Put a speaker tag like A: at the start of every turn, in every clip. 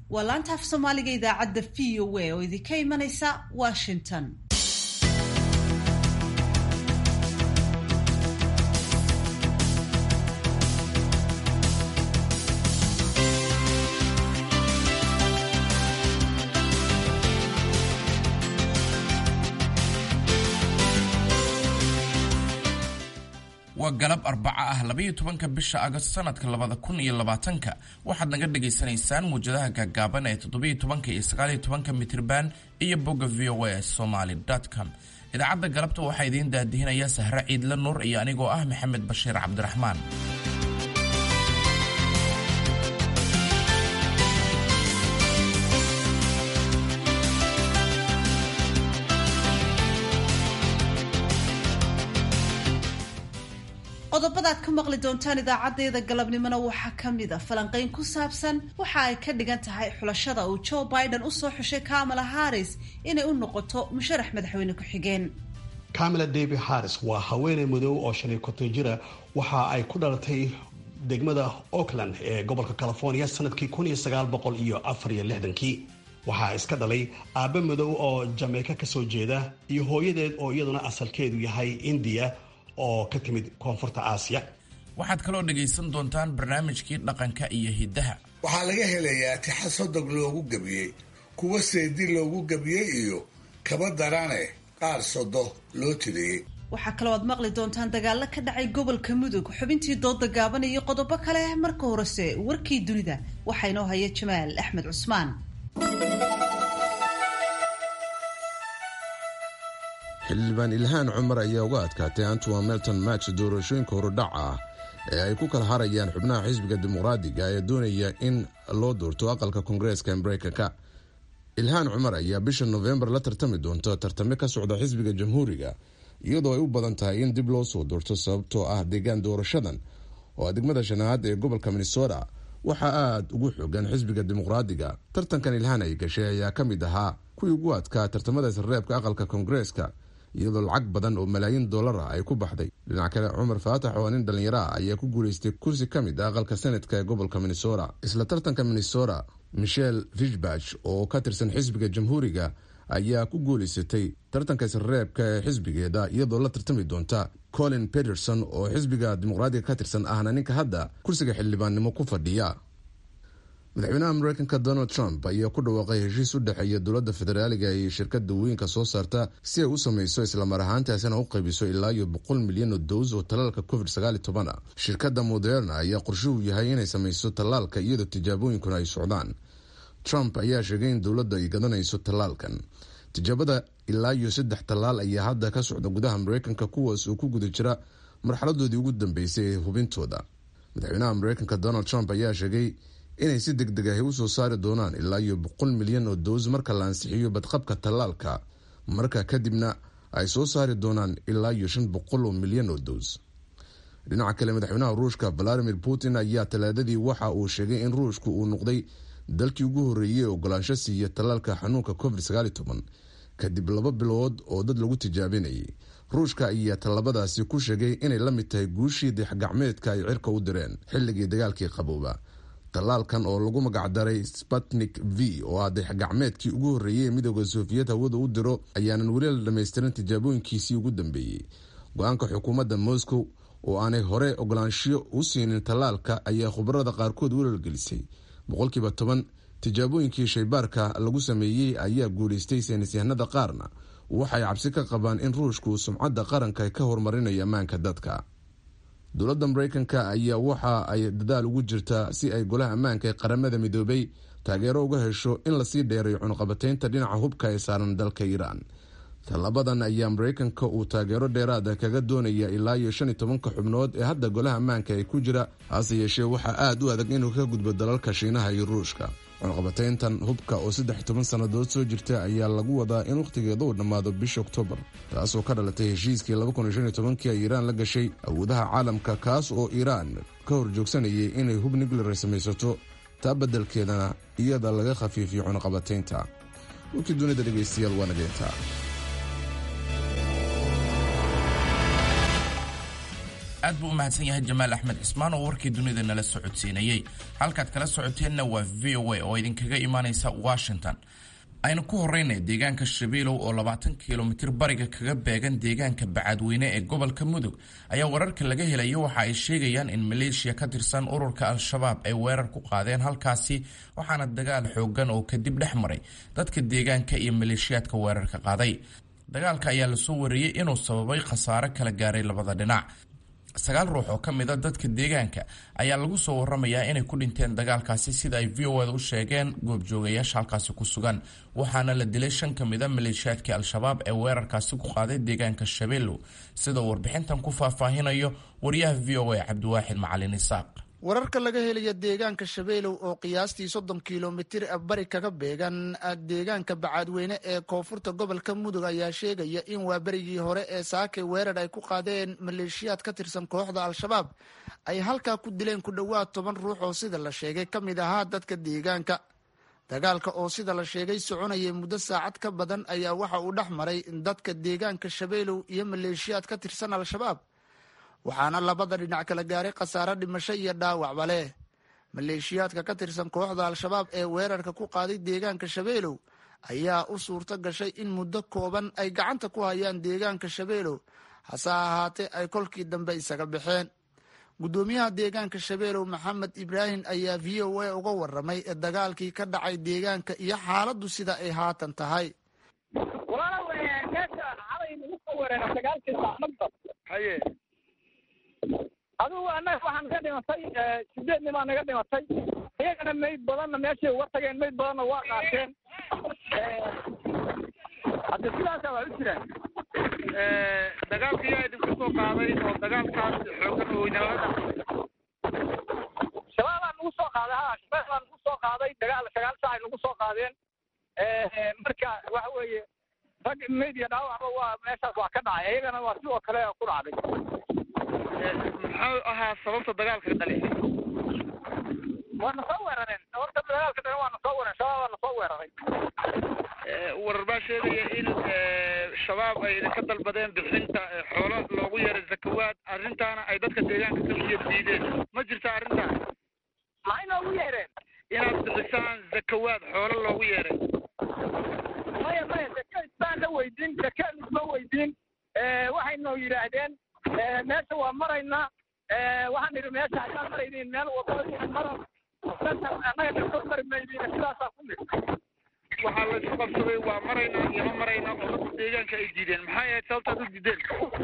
A: waa laanta af soomaaliga idaacadda v o a oo idinka imanaysa washington
B: waa galab arbaca ah labaiyo tobanka bisha agost sanadka labada kun iyo labaatanka waxaad naga dhagaysanaysaan muwjadaha gaagaaban ee toddobiyo tobanka iyo sagaaliyo tobanka mitrban iyo bogga v o a somaly com idaacadda galabta waxaa idiin daadihinaya sahre ciidle nuur iyo anigoo ah maxamed bashiir cabdiraxmaan
A: qodobadaad ka maqli doontaan idaacadeeda galabnimona waxaa ka mid a falanqayn ku saabsan waxa ay ka dhigan tahay xulashada uu joe biden usoo xushay kamala harris inay u noqoto musharax madaxweyne ku-xigeen
C: camila david harris waa haweeney madow oo shan iyo konton jira waxa ay ku dhalatay degmada oakland ee gobolka california sanadkii kun iyo sagaal boqol iyo afar iyo lixdankii waxaa iska dhalay aabbe madow oo jameyka kasoo jeeda iyo hooyadeed oo iyaduna asalkeedu yahay indiya oo ka timid koonfurta aasiya
B: waxaad kaloo dhagaysan doontaan barnaamijkii dhaqanka iyo hiddaha
D: waxaa laga helayaa tixa sodog loogu gebiyey kuwa seedi loogu gebiyey iyo kaba darane qaar sodo loo tiriyey
A: waxaa kaloo aad maqli doontaan dagaalo ka dhacay gobolka mudug xubintii dooda gaaban iyo qodobo kale marka horese warkii dunida waxaa inoo haya jamaal axmed cusmaan
E: xildhibaan ilhaan cumar ayaa uga adkaatay antoa melton match doorashooyinka horudhac ah ee ay ku kala harayaan xubnaha xisbiga dimuqraadiga ee doonaya in loo doorto aqalka koongareeska mareykanka ilhaan cumar ayaa bisha nofembar la tartami doonta tartame ka socda xisbiga jamhuuriga iyadoo ay u badan tahay in dib loo soo doorto sababtoo ah deegaan doorashadan oo degmada shanaad ee gobolka minnesota waxaa aada ugu xoogan xisbiga dimuqraadiga tartankan ilhaan ay gashay ayaa ka mid ahaa kuwii ugu adkaa tartamada isreebka aqalka koongareeska iyadoo lacag badan oo malaayiin dollar ah ay ku baxday dhinac kale cumar faatax oo nin dhallinyaro ah ayaa ku guulaystay kursi ka mid ah aqalka senatka ee gobolka minnesota isla tartanka minnesota michelle fishbach oo ka tirsan xisbiga jamhuuriga ayaa ku guulaysatay tartanka isreebka ee xisbigeeda iyadoo la tartami doonta colin peterson oo xisbiga dimuqraadiga ka tirsan ahna ninka hadda kursiga xildhibaannimo ku fadhiya madaxweynaha mareykanka donald trump ayaa ku dhawaaqay heshiis u dhexeeya dowladda federaaliga iyo shirkada weynka soo saarta si ay u sameyso islamar ahaantaasina u qaybiso ilaa iyo boqol milyan oo dows oo tallaalka covid sagaal toban a shirkadda moderna ayaa qorshuhu yahay inay sameyso tallaalka iyadoo tijaabooyinkuna ay socdaan trump ayaa sheegay in dowladda ay gadanayso tallaalkan tijaabada ilaa iyo saddex tallaal ayaa hadda ka socda gudaha mareykanka kuwaas oo ku guda jira marxaladoodii ugu dambeysay ee hubintooda madaxweynaha mareykanka donald trump ayaa sheegay inay si deg deg ahi usoo saari doonaan ilaa iyo boqol milyan oo dows marka la ansixiyo badqabka tallaalka marka kadibna ay soo saari doonaan ilaa iyo shan boqol oo milyan oo dows dhinaca kale madaxweynaha ruushka valadimir putin ayaa talaadadii waxa uu sheegay in ruushku uu noqday dalkii ugu horreeyey ogolaansho siiya tallaalka xanuunka covid sagaal toban kadib laba bilood oo dad lagu tijaabinayay ruushka ayaa tallabadaasi ku sheegay inay la mid tahay guushii dixgacmeedka ay cirka u direen xilligii dagaalkii qabooba tallaalkan oo lagu magacdaray sputnik v oo ah dixgacmeedkii ugu horreeyey ee midooda soofiyet hawada u diro ayaanan weli la dhammaystirin tijaabooyinkiisii ugu dambeeyey go-aanka xukuumadda moscow oo aanay hore ogolaanshiyo u siinin tallaalka ayaa khubarada qaarkood welwelgelisay boqolkiiba toban tijaabooyinkii shaybaarka lagu sameeyey ayaa guulaystay saynisyahanada qaarna waxay cabsi ka qabaan in ruushku sumcadda qaranka ka horumarinayo ammaanka dadka dowladda mareykanka ayaa waxa ay dadaal ugu jirtaa si ay golaha ammaanka ee qaramada midoobay taageero uga hesho in lasii dheerayo cunuqabateynta dhinaca hubka ee saaran dalka iiraan tallabadan ayaa mareykanka uu taageero dheeraada kaga doonaya ilaa iyo shan iyo tobanka xubnood ee hadda golaha ammaanka ee ku jira hase yeeshee waxaa aada u adag inuu ka gudbo dalalka shiinaha iyo ruushka cunuqabateyntan hubka oo saddex toban sannadood soo jirta ayaa lagu wadaa in wakhtigeeda uu dhammaado bisha oktoobar taasoo ka dhalatay heshiiskii labakunshantobankii ay iiraan la gashay awoodaha caalamka kaas oo iiraan ka hor joogsanayay inay hub nuclear samaysato taa beddelkeedana iyada laga khafiifiyo cunuqabateynta warkii dunida dhegaystayaal waa nageyntaa
B: aad buu u mahadsan yahay jamaal axmed cismaan oo warkii dunida nala socodsiinayey halkaad kala socoteenna waa v o a oo idinkaga imaanaysa washington aynu ku horeynay deegaanka shabeelow oo labaatan kilomitir bariga kaga beegan deegaanka bacadweyne ee gobolka mudug ayaa wararka laga helayo waxa ay sheegayaan in maleeshiya ka tirsan ururka al-shabaab ay weerar ku qaadeen halkaasi waxaana dagaal xoogan oo kadib dhex maray dadka deegaanka iyo maleeshiyaadka weerarka qaaday dagaalka ayaa lasoo wariyey inuu sababay khasaare kala gaaray labada dhinac sagaal ruux oo ka mid a dadka deegaanka ayaa lagu soo waramayaa inay ku dhinteen dagaalkaasi sida ay v o da u sheegeen goobjoogayaasha halkaasi ku sugan waxaana la dilay shan ka mid a maleeshiyaadkii al-shabaab ee weerarkaasi ku qaaday deegaanka shabeellow sida uu warbixintan ku faahfaahinayo wariyaha v o a cabdiwaaxid macalin isaaq
F: wararka laga helaya deegaanka shabeelow oo qiyaastii soddon kilomitir bari kaga beegan deegaanka bacaadweyne ee koonfurta gobolka mudug ayaa sheegaya in waa berigii hore ee saakay weerar ay ku qaadeen maleeshiyaad ka tirsan kooxda al-shabaab ay halkaa ku dileen ku dhowaad toban ruux oo sida la sheegay ka mid ahaa dadka deegaanka dagaalka oo sida la sheegay soconayay muddo saacad ka badan ayaa waxa uu dhex maray dadka deegaanka shabeelow iyo maleeshiyaad ka tirsan al-shabaab waxaana labada dhinac kala gaaray khasaare dhimasho iyo dhaawacba leh maleeshiyaadka ka tirsan kooxda al-shabaab ee weerarka ku qaaday deegaanka shabeelow ayaa u suurto gashay in muddo kooban ay gacanta ku hayaan deegaanka shabeelow hase ahaatee ay kolkii dambe isaga baxeen guddoomiyaha deegaanka shabeelow maxamed ibraahim ayaa v o a uga waramay dagaalkii ka dhacay deegaanka iyo xaaladdu sida ay haatan tahay
G: adugu annaga waxaan ka dhimatay sideed nimaa naga dhimatay iyagana mayd badanna meeshay uga tageen mayd badanna waa qaateen hadde sidaasa waa u jiraan
H: dagaalka yaa idinku soo qaaday oo dagaalkaas xoogan oo inala dhacay
G: shabaabaa nagu soo qaaday ha shabaab baa nagu soo qaaday dagaal sagaal saacay nagu soo qaadeen marka waxa weeye rag mayd iyo dhaawacba waa meeshaas waa ka dhacay iyagana waa sidoo kale ku dhacday
H: muxuu ahaa sababta dagaalka dhalisay
G: waa na soo weerareen sababta dagaalka dhalan waa na soo weeraren shabaab waa na soo weeraray
H: warar baa sheegaya in shabaab ay idinka dalbadeen bixinta xoolo loogu yeeray zakawaad arrintaana ay dadka deegaanka ka biyo diideen ma jirta arrintaan
G: maxay noogu yeereen
H: inaad bixisaan zakawaad xoolo loogu yeeray
G: maya maya zaka isbaan la weydiin zaka isma weydiin waxay noo yidhaahdeen meesha waa maraynaa waxaan idhi meesha haddaan maraynin meel wadada mara annaga kasoo mari maydin sidaasaa ku nidhi
H: waxaa la isku qabsaday waa maraynaa iyo ma maraynaa oo dadka deegaanka ay diideen maxay ahayd sababtaad u diideen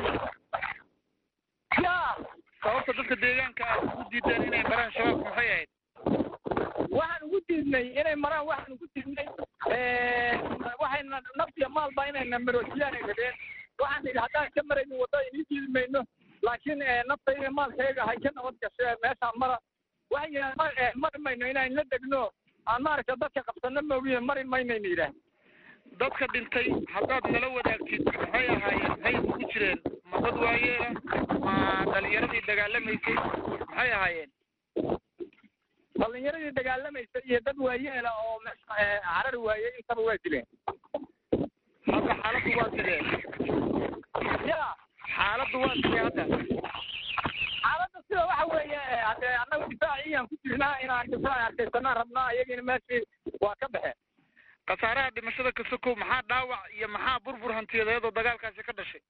G: ya
H: sababta dadka deegaanka aad ugu diideen inay maraan shabaabka maxay ahayd
G: waxaan ugu diidnay inay maraan waxaan ugu diidnay waxayna naftiya maalba inayna maroojiyaan ay rabeen waxaan idhi haddaan ka maraynin waddada inii diidi mayno laakiin naftayda maalkayga hay ka nabad gashe meeshaan mara waxay mari mayno inaan la degno aan maaragta dadka qabsano moogiye mari maynayna yidhaah
H: dadka dhintay haddaad nala wadaagtid maxay ahaayeen maxay isugu jireen ma dad waayeela ma dhalinyaradii dagaalamaysay maxay ahaayeen
G: dhalinyaradii dagaalamaysa iyo dad waayeela oo meesha carari waayey intaba waa dileen
H: hadda xaaladdu waa sidee
G: ya
H: xaaladdu waa sidee hadda
G: xaaladda sida waxa weeye haddee annaga difaaciyaan ku jirnaa inaan difaac arkaysanaan rabnaa iyagina meeshii waa ka baxeen
H: khasaaraha dhimashada ka sokow maxaa dhaawac iyo maxaa burbur hantiyadeed oo dagaalkaasi ka dhashay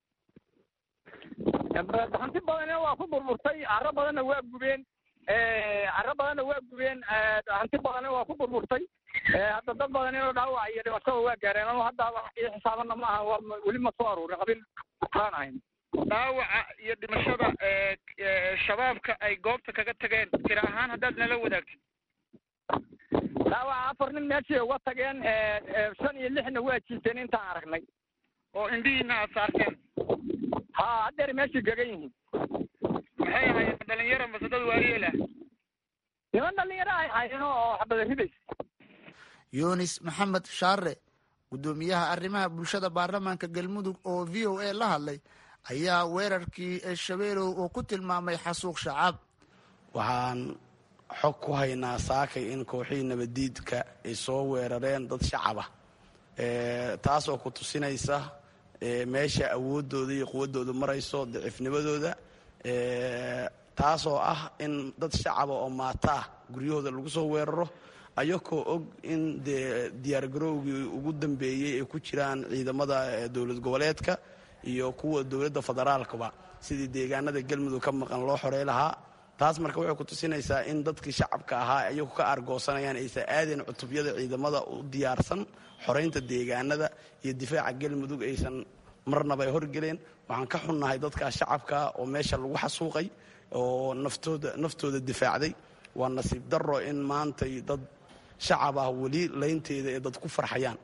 G: hanti badanna waa ku burburtay carro badanna waa gubeen carro badanna waa gubeen hanti badanna waa ku burburtay hadda dad badan inoo dhaawac iyo dhimashada waa gaareen ano hadda ii xisaabana ma aha waa weli ma soo aruurin qabil aan ahayn
H: dhaawaca iyo dhimashada shabaabka ay goobta kaga tageen tira ahaan haddaad nala wadaagtid
G: dhaawaca afar nin meeshii uga tageen shan iyo lixna waa jiiteen intaan aragnay
H: oo indhihiina aad saarteen
G: ha haddeer meeshii gagan yihiin
H: maxay ahaayeen dhalinyaro mase dad waayeel ah
G: niman dhalinyaro ay ahaayeen oo xabada ridays
F: yunis maxamed shaare guddoomiyaha arrimaha bulshada baarlamaanka galmudug oo v o a la hadlay ayaa weerarkii shabeelow oo ku tilmaamay xasuuq shacaab
I: waxaan xog ku haynaa saakay in kooxihii nabadiidka ay soo weerareen dad shacab ah taasoo ku tusinaysa meesha awooddooda iyo quwaddooda marayso daciifnimadooda taasoo ah in dad shacaba oo maata ah guryahooda lagu soo weeraro ayakoo og in dee diyaargarowgii ugu dambeeyey ay ku jiraan ciidamada dowlad goboleedka iyo kuwa dowladda federaalkaba sidii deegaanada galmudug ka maqan loo xorey lahaa taas marka waxay ku tusinaysaa in dadkii shacabka ahaa ayagu ka argoosanayaan aysan aadayn cutubyada ciidamada u diyaarsan xoraynta deegaanada iyo difaaca galmudug aysan marnaba ay horgeleen waxaan ka xunnahay dadkaas shacabkaa oo meesha lagu xasuuqay oo naftooda naftooda difaacday waa nasiib darro in maantay dad shacab ah weli laynteeda ee dad ku farxayaan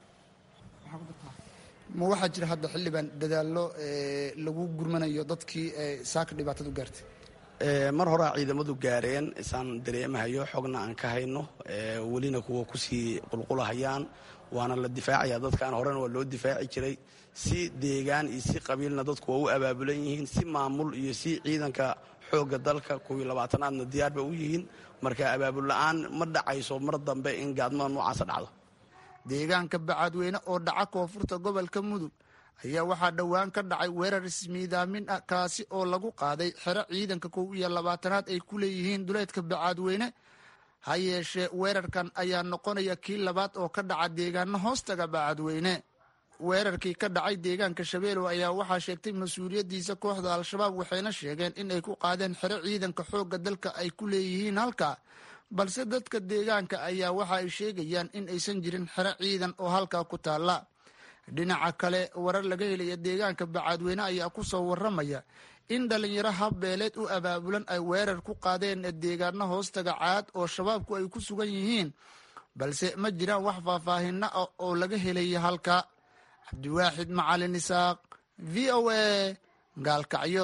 F: ma waxaa jira hadda xildhibaan dadaallo lagu gurmanayo dadkii saaka dhibaatadu gaartay
I: mar horea ciidamadu gaareen isaan dareemahayo xogna aan ka hayno welina kuwa kusii qulqulahayaan waana la difaacaya dadkaan horena waa loo difaaci jiray si deegaan iyo si qabiilna dadku waa u abaabulan yihiin si maamul iyo si ciidanka xoogga dalka kuwii labaatanaadna diyaar bay u yihiin marka abaabul la-aan ma dhacayso mar dambe in gaadmada noocaasa dhacdo
F: deegaanka bacaadweyne oo dhaca koonfurta gobolka mudug ayaa waxaa dhowaan ka dhacay weerar ismiidaamin ah kaasi oo lagu qaaday xero ciidanka kow iyo labaatanaad ay ku leeyihiin duleedka bacaadweyne ha yeeshee weerarkan ayaa noqonaya kii labaad oo ka dhaca deegaano hoostaga bacaadweyne weerarkii ka dhacay deegaanka shabeelow ayaa waxaa sheegtay mas-uuliyaddiisa kooxda al-shabaab waxayna sheegeen in ay ku qaadeen xero ciidanka xoogga dalka ay ku leeyihiin halka balse dadka deegaanka ayaa waxa ay sheegayaan in aysan jirin xero ciidan oo halkaa ku taalla dhinaca kale warar laga helaya deegaanka bacaadweyne ayaa ku soo waramaya in dhalinyaro habbeeleed u abaabulan ay weerar ku qaadeen deegaano hoostaga caad oo shabaabku ay ku sugan yihiin balse ma jiraan wax faahfaahina ah oo laga helaya halka cabdiwaaxid macalin isaaq v o a gaalkacyo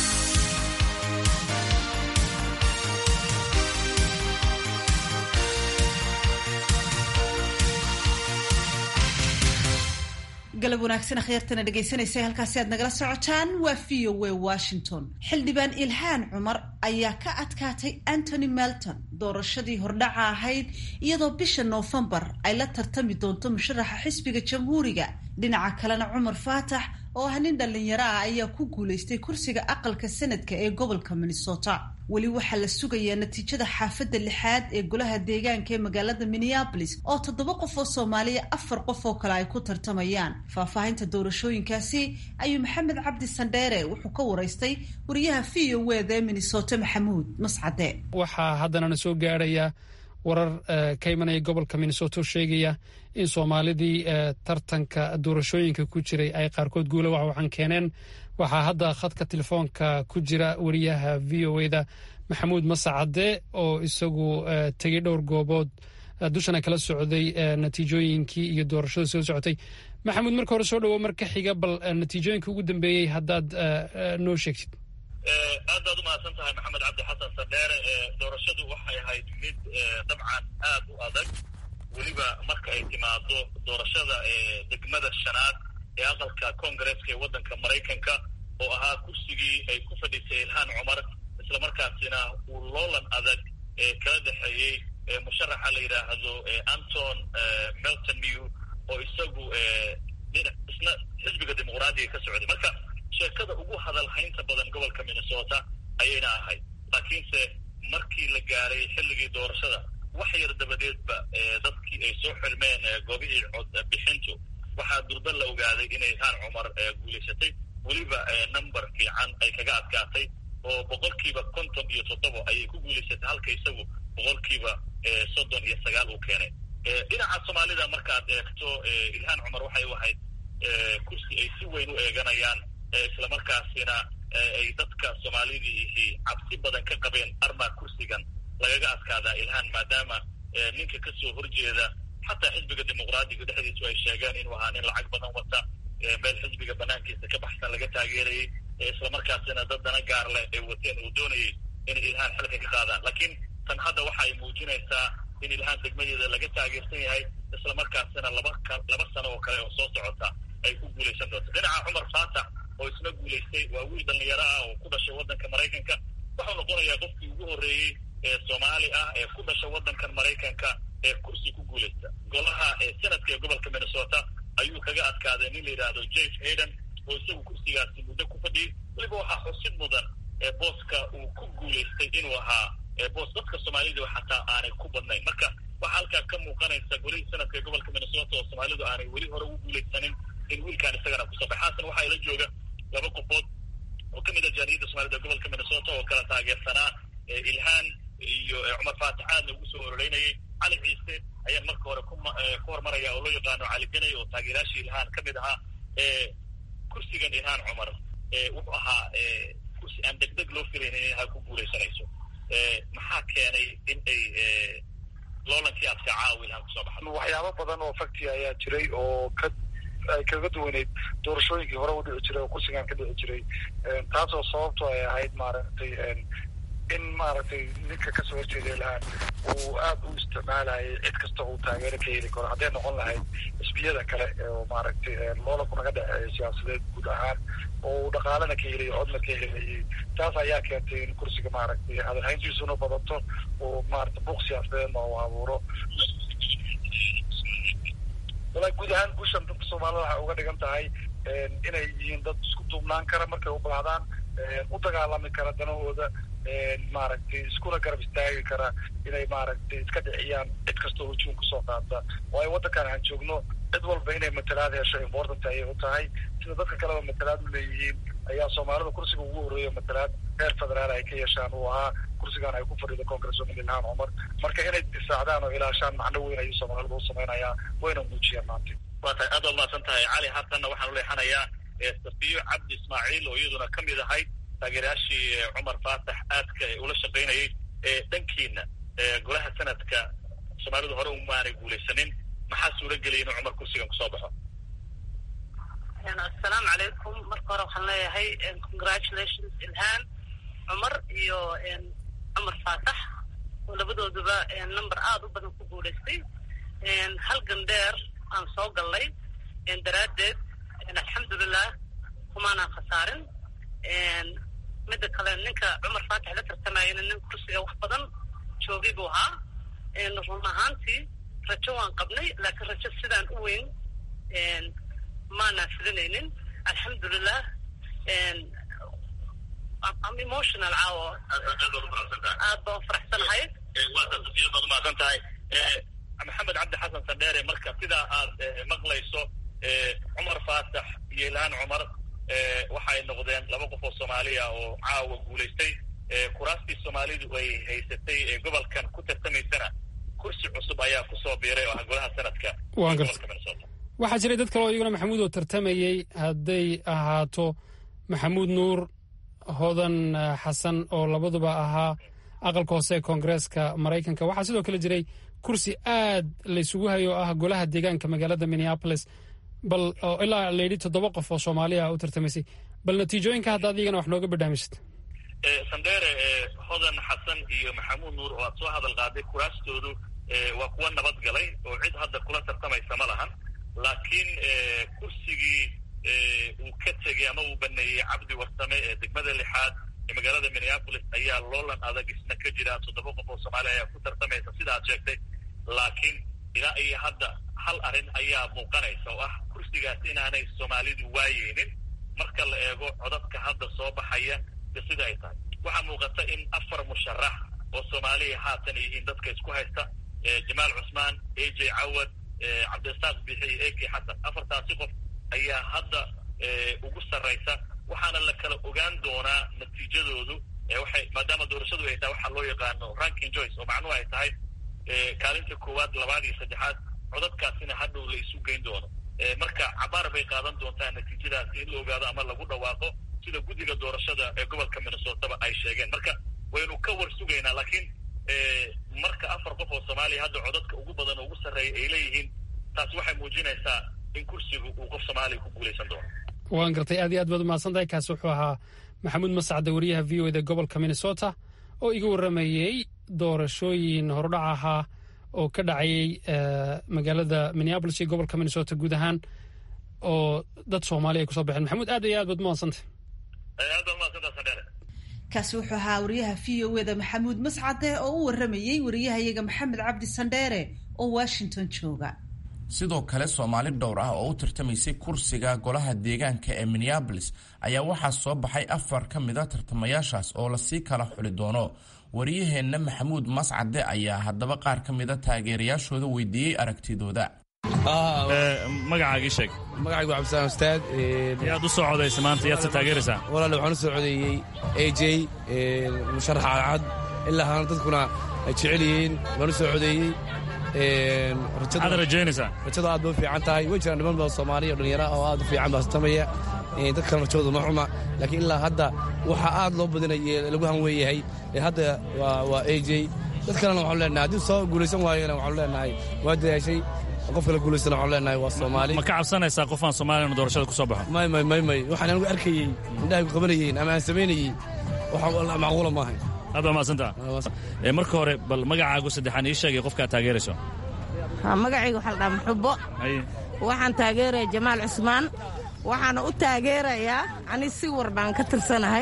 A: galab wanaagsan akhyaartana dhegaysanaysa halkaasi aad nagala socotaan waa v o a washington xildhibaan ilhaan cumar ayaa ka adkaatay antony melton doorashadii hordhaca ahayd iyadoo bisha noofembar ay la tartami doonto musharaxa xisbiga jamhuuriga dhinaca kalena cumar faatax oo ah nin dhallinyaro ah ayaa ku guulaystay kursiga aqalka sanadka ee gobolka minnesota weli waxaa la sugayaa natiijada xaafadda lixaad ee golaha deegaanka ee magaalada minneabolis oo toddoba qof oo soomaaliya afar qof oo kale ay ku tartamayaan faahfaahinta doorashooyinkaasi ayuu maxamed cabdi sandheere wuxuu ka waraystay wariyaha v o wda ee minnesota maxamuud mascade
J: waxaa haddanana soo gaarhaya warar ka imanaya gobolka minnesota oo sheegaya in soomaalidii tartanka doorashooyinka ku jiray ay qaarkood guula waxwaxan keeneen waxaa hadda khadka telefoonka ku jira wariyaha v o eda maxamuud masacade oo isagu tegey dhowr goobood dushana kala socday natiijooyinkii iyo doorashada soo socotay maxamuud marka hore soo dhawo marka xiga bal natiijooyinka ugu dambeeyey haddaad noo sheegtid
K: aad baad umahadsan tahay maxamed cabdi xasan sandheere doorashadu waxay ahayd mid dabcan aad u adag weliba marka ay timaado doorashada degmada shanaad ee aqalka koongareeska ee waddanka maraykanka oo ahaa kursigii ay ku fadhiisay ilhaan cumar islamarkaasina uu loolan adag kala dhexeeyey musharaxa la yidhaahdo anton melton new oo isagu isna xisbiga dimuqraadiga ka socday marka sheekada ugu hadalhaynta badan gobolka minnesota ayayna ahayd laakiinse markii la gaaray xilligii doorashada wax yar dabadeedba dadkii ay soo xirmeen goobihii cod bixintu waxaa durba la ogaaday inay ilhaan cumar guulaysatay weliba number fiican ay kaga adkaatay oo boqolkiiba konton iyo toddobo ayay ku guulaysatay halka isagu boqolkiiba soddon iyo sagaal uu keenay dhinaca soomaalida markaad eegto ilhaan cumar waxay u ahayd kursi ay si weyn u eeganayaan islamarkaasina ay dadka soomaalidii ihi cabsi badan ka qabeen armaa kursigan lagaga adkaadaa ilhaan maadaama ninka kasoo horjeeda xataa xisbiga dimuqraadiga dhexdiisu ay sheegeen inuu ahaa nin lacag badan wata meel xisbiga banaankiisa ka baxsan laga taageerayay islamarkaasina dad dana gaar leh ay wateen uu doonayay in ilhaan xilka ka qaadaan laakiin tan hadda waxa ay muujinaysaa in ilhaan degmadeeda laga taageersan yahay islamarkaasina laba laba sano oo kale oo soo socota ay ku guulaysan doonto dhinaca cumar faatax oo isna guulaystay waa wiil dhalinyaro ah oo ku dhashay waddanka maraykanka wuxuu noqonayaa qofkii ugu horreeyey ee soomaali ah ee ku dhasha waddankan maraykanka ee kursi ku guulaysta golaha senadka ee gobolka minnesota ayuu kaga adkaaday nin la yidhaahdo james hayden oo isagu kursigaasi muddo ku fadhiyey weliba waxaa xusid mudan booska uu ku guulaystay inuu ahaa boos dadka soomaalida xataa aanay ku badnayn marka waxaa halkaa ka muuqanaysa golihii sanadka ee gobolka minnesota oo soomaalidu aanay weli hore ugu guulaysanin in wiilkaan isagana kusoo baxay xaasan waxaa ila jooga laba qofood oo ka mid a jaariyadda soomaalida ee gobolka minnesota oo kala taageersanaa ilhaan iyo cumar faatax aadna ugu soo ororeynayay cali ciise ayaan marka hore ku hormaraya oo loo yaqaano cali ganay oo taageerayaashii ilhaan ka mid ahaa kursigan ilhaan cumar wuxuu ahaa kursi aan degdeg loo filaynin inay ku guulaysanayso maxaa keenay in ay loolankii adka caawa ilhaan kusoo baxdo
L: waxyaabo badan oo fakti ayaa jiray oo ka ay kaga duwaneyd doorashooyinkii hore u dhici jiray oo kursigan ka dhici jiray taasoo sababto ay ahayd maaragtay in maaragtay ninka kasoo horjeeda ilhaan uu aad u isticmaalayay cid kasta uu taageero ka heli karo hadday noqon lahayd xisbiyada kale oo maaragtay loolanku naga dhexeeya siyaasadeed guud ahaan oo uu dhaqaalena ka helayo codna ka helayay taas ayaa keentay in kursiga maaragtay hadalhayntiisuna badato oo maaragtay buuq siyaasadeedna uu abuuro walaa guud ahaan guushan dadka soomaalida waxay uga dhigan tahay inay yihiin dad isku duubnaan kara markay u baahdaan u dagaalami kara danahooda maaragtay iskuna garab istaagi kara inay maaragtay iska dhiciyaan cid kastoo hujuum kasoo qaata waayo waddankan aan joogno cid walba inay matalaad hesho important ayay u tahay sida dadka kaleba matalaad u leeyihiin ayaa soomaalida kursiga ugu horreeya matalaad reer federaal ay ka yeeshaan uu ahaa kursigan ay ku fadhido congresswoman ilhaan cumar marka inay difaacdaan oo ilaashaan macno weyn ayuu soomaalida u samaynayaa wayna muujiyaan maanta
K: waa tahay aad waa mahadsan tahay cali hatanna waxaan uleexanayaa safiyo cabdi ismaaciil oo iyaduna ka mid ahayd taageerayaashii cumar faatax aadka ula shaqaynayay dhankiina golaha sanadka soomaalidu hore umaanay guulaysanin maxaa suura geliyay inuu cumar kursigan kusoo baxo
M: assalaamu calaykum marka hore waxaan leeyahay congratulations ilhaan cumar iyo cumar faatax oo labadooduba number aada u badan ku guulaystay halgan dheer aan soo gallay daraaddeed alxamdulilah kumaanaan khasaarin midda kale ninka cumar faatax la tartamayana nin kursiga wax badan joogay buu ahaa run ahaantii rajo waan qabnay laakiin rajo sidaan u weyn maanaan filinaynin alxamdulilah am emotional caawo aad baan faraxsanahay
K: waata safiya baad umahadsan tahay maxamed cabdi xasan sandheere marka sidaa aad maqlayso cumar faatax iyo ilhaan cumar waxay noqdeen laba qof oo soomaaliya oo caawa guulaystay kuraastii soomaalidu ay haysatay ee gobolkan ku tartamaysana kursi cusub ayaa kusoo biiray oo ah golaha sanadka gobolka minnesota
J: waxaa jiray dad kale oo iyaguna maxamuud oo tartamayey hadday ahaato maxamuud nuur hodan xasan oo labaduba ahaa aqalka hoose ee koongareeska maraykanka waxaa sidoo kale jiray kursi aad laysugu hayo oo ah golaha deegaanka magaalada minneapolis bal oo ilaa layidhi toddoba qof oo soomaaliya u tartamaysay bal natiijooyinka hadda adigana wax nooga badhaamisid
K: sandheere hodan xasan iyo maxamuud nuur oo aad soo hadal qaaday kuraastoodu waa kuwa nabad galay oo cid hadda kula tartamaysa ma lahan laakiin kursigii uu ka tegey ama uu baneeyey cabdi warsame ee degmada lixaad ee magaalada minneapolis ayaa loolan adag isna ka jira toddoba qof oo soomaaliya ayaa ku tartamaysa sida aad sheegtay laakiin ilaa iyo hadda hal arrin ayaa muuqanaysa oo ah kursigaas inaanay soomaalidu waayeynin marka la eego codadka hadda soo baxaya de sida ay tahay waxaa muuqata in afar musharax oo soomaaliya haatan yihiin dadka isku haysta jamaal cusmaan a j cawad cabdirasaaq bixi iyo eki xasan afartaasi qof ayaa hadda ugu sarraysa waxaana la kala ogaan doonaa natiijadoodu waxay maadaama doorashadu ay tahay waxaa loo yaqaano ranking joyce oo macnuhu ay tahay kaalinta koowaad labaad iyo saddexaad codadkaasina hadhow la isu geyn doono marka cabaar bay qaadan doontaa natiijadaasi in la ogaado ama lagu dhawaaqo sida guddiga doorashada ee gobolka minnesotaba ay sheegeen marka waynu ka war sugaynaa laakiin marka afar qof oo soomaaliya hadda codadka ugu badan oo ugu sarreeya ay leeyihiin taasi waxay muujinaysaa in kursigu uu qof soomaaliya ku guulaysan doono
J: waan gartay aad iyo aad baad umahadsan tahay kaasi wuxuu ahaa maxamuud mascade wariyaha v o eda gobolka minnesota oo iga warramayey doorashooyin horudhac ahaa oo ka dhacayay magaalada minneabolis iyo gobolka minnesota guud ahaan oo dad soomaaliya ay kusoo baxeen maxamuud aad iyo aad baad umahadsantahay
K: aad baad umahadsantaha sandheere
A: kaasi wuxuu ahaa wariyaha v o eda maxamuud mascade oo u warramayey wariyahayaga maxamed cabdi sandheere oo washington jooga
B: sidoo kale soomaali dhowr ah oo u tartamaysay kursiga golaha deegaanka ee minneabolis ayaa waxaa soo baxay afar ka mid a tartamayaashaas oo lasii kala xuli doono wariyaheenna maxamuud mascade ayaa haddaba qaar ka mid a taageerayaashooda weydiiyey aragtidooda
N: magacaagii sheeg
O: magacaygu cabdisalaam ustaad
N: yaad u soo codaysa maanta yaad se taageeraysaa
O: walaale waxaan u soo codeeyey a j musharaxa cadcad ilaa haana dadkuna ay jecel yihiin waan u soo codeeyey
N: maxaad rajaynaysaa
O: rajadu aad bay u fiican tahay way jiraan niman badan soomaaliya oo dhallinyara oo aad u fiican baa tartamaya dad kalena rajadoodu ma xuma laakiin ilaa hadda waxaa aad loo badinaya lagu hanweeyahay hadda waa a j dad kalena waxaanu leenahay haddii soo guulaysan waayona waxaanu leenahay waa dadaashay qof kale guulaystana waxaanu leenahay waa soomaali
N: ma ka cabsanaysaa qof aan soomaaliyan doorashada ku soo baxo
O: may may may may waxaan anigu arkayey indhahay ku qabanayeen ama aan samaynayey wax macquula maahay
N: aad baa mahadsantaa marka hore bal magacaagu saddexaan ii sheegay qofka aad taageerayso
P: magacayga waxaa la dhaha muxubo waxaan taageeraya jamaal cusmaan waxaana u taageerayaa ani si war baan ka tirsanahay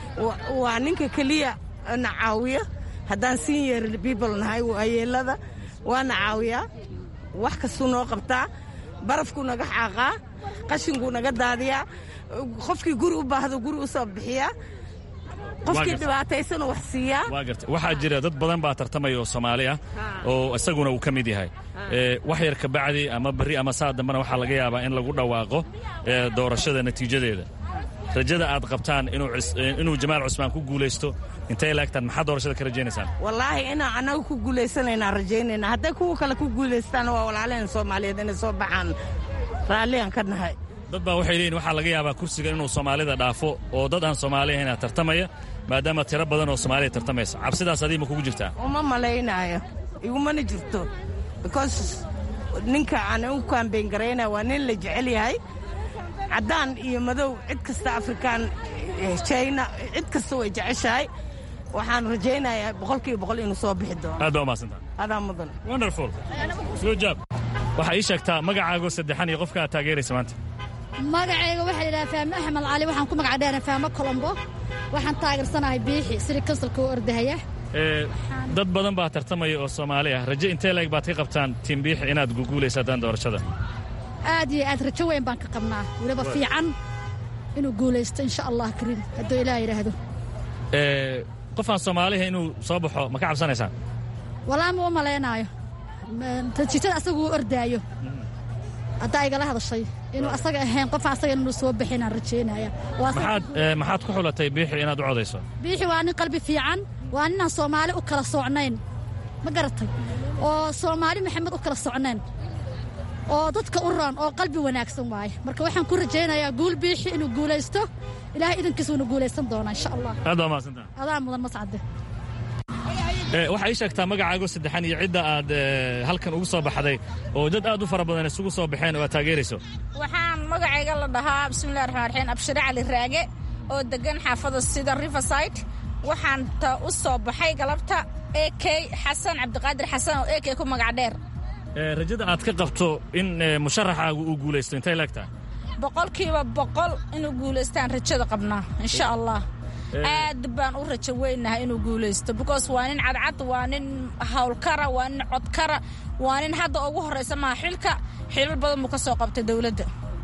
P: waa ninka keliya na caawiya haddaan senior people nahay waayeelada waana caawiyaa wax kastuu noo qabtaa barafkuu naga xaaqaa qashinkuu naga daadiyaa qofkii guri u baahdo guri u soo bixiyaa qofkii dhibaataysana wax siiyaa
N: waa garta waxaa jira dad badan baa tartamaya oo soomaali ah oo isaguna uu ka mid yahay wax yar ka bacdi ama berri ama saa dambena waxaa laga yaabaa in lagu dhawaaqo doorashada natiijadeeda rajada aad qabtaan inuu jamaal cusmaan ku guulaysto intay laegtaan maxaa doorashada ka rajaynaysaan
P: wallaahi inaan annaga ku guulaysanaynaa rajaynayna hadday kuwa kale ku guulaystaan waa walaalaheen soomaaliyeed inay soo baxaan raalligaan ka nahay
N: dad baa waxay leeyihin waxaa laga yaabaa kursiga inuu soomaalida dhaafo oo dad aan soomaali ahayn tartamaya maadaama tiro badan oo soomaaliya tartamaysa cabsidaas adii ma kugu jirtaa
P: uma malaynaayo igumana jirto because ninka aan u kaambeyn garaynaya waa nin la jecel yahay caddaan iyo madow cid kasta afrikaan jina cid kasta way jeceshahay waxaan rajaynayaa boqolkiiba boqol inuu soo bixi doono
N: aad baa umahadsantaa
P: adaa mudan
N: wonderful soo jaab waxaa ii sheegtaa magacaago saddexan iyo qofka aad taageeraysa maanta
Q: magacayga waxaa la yidhaha faame axmed cali waxaan ku magac dheera faame colombo waxaan taageersanahay biixi siri kansalka u ordahaya
N: dad badan baa tartamaya oo soomaali ah raje intee leeg baad ka qabtaan tiim biixi inaad guguulaysataan doorashada
Q: aad iyo aad rajo weyn baan ka qabnaa weliba fiican inuu guulaysto insha allah kariim hadduu ilaah yidhaahdo
N: qof aan soomaaliha inuu soo baxo ma ka cabsanaysaan
Q: walaa ma u malaynaayo natiijada asagu u ordaayo haddaa igala hadashay inuu asaga ahayn qof asaga inuu soo bixinaan rajaynaya
N: maxaad ku xulatay biixi inaad u codayso
Q: biixi waa nin qalbi fiican waa ninaan soomaali u kala socnayn ma garatay oo soomaali maxamed u kala socnayn oo dadka u roon oo qalbi wanaagsan waaye marka waxaan ku rajaynayaa guul biixi inuu guulaysto ilaahay idankiisa uuna guulaysan doonaa insha allah
N: aad baa mahadsantaa
Q: adaa mudan mascade
N: waxaa ii sheegtaa magacaago saddexan iyo cidda aad halkan ugu soo baxday oo dad aad u fara badan isugu soo baxeen oo aad taageerayso
R: waxaan magacayga la dhahaa bismillahi raxmaan raxiim abshire cali raage oo degan xaafada sida riverside waxaan ta u soo baxay galabta a k xasan cabdiqaadir xasan oo a k ku magac dheer
N: rajada aad ka qabto in musharaxaagu uu guulaysto intay leegtaa
R: boqolkiiba boqol inuu guulaystaan rajada qabnaa insha allah aad baan u rajo weynahay inuu guulaysto because waa nin cadcad waa nin hawlkara waa nin codkara waa nin hadda ugu horraysa maha xilka xilal badan buu ka soo qabtay dowladda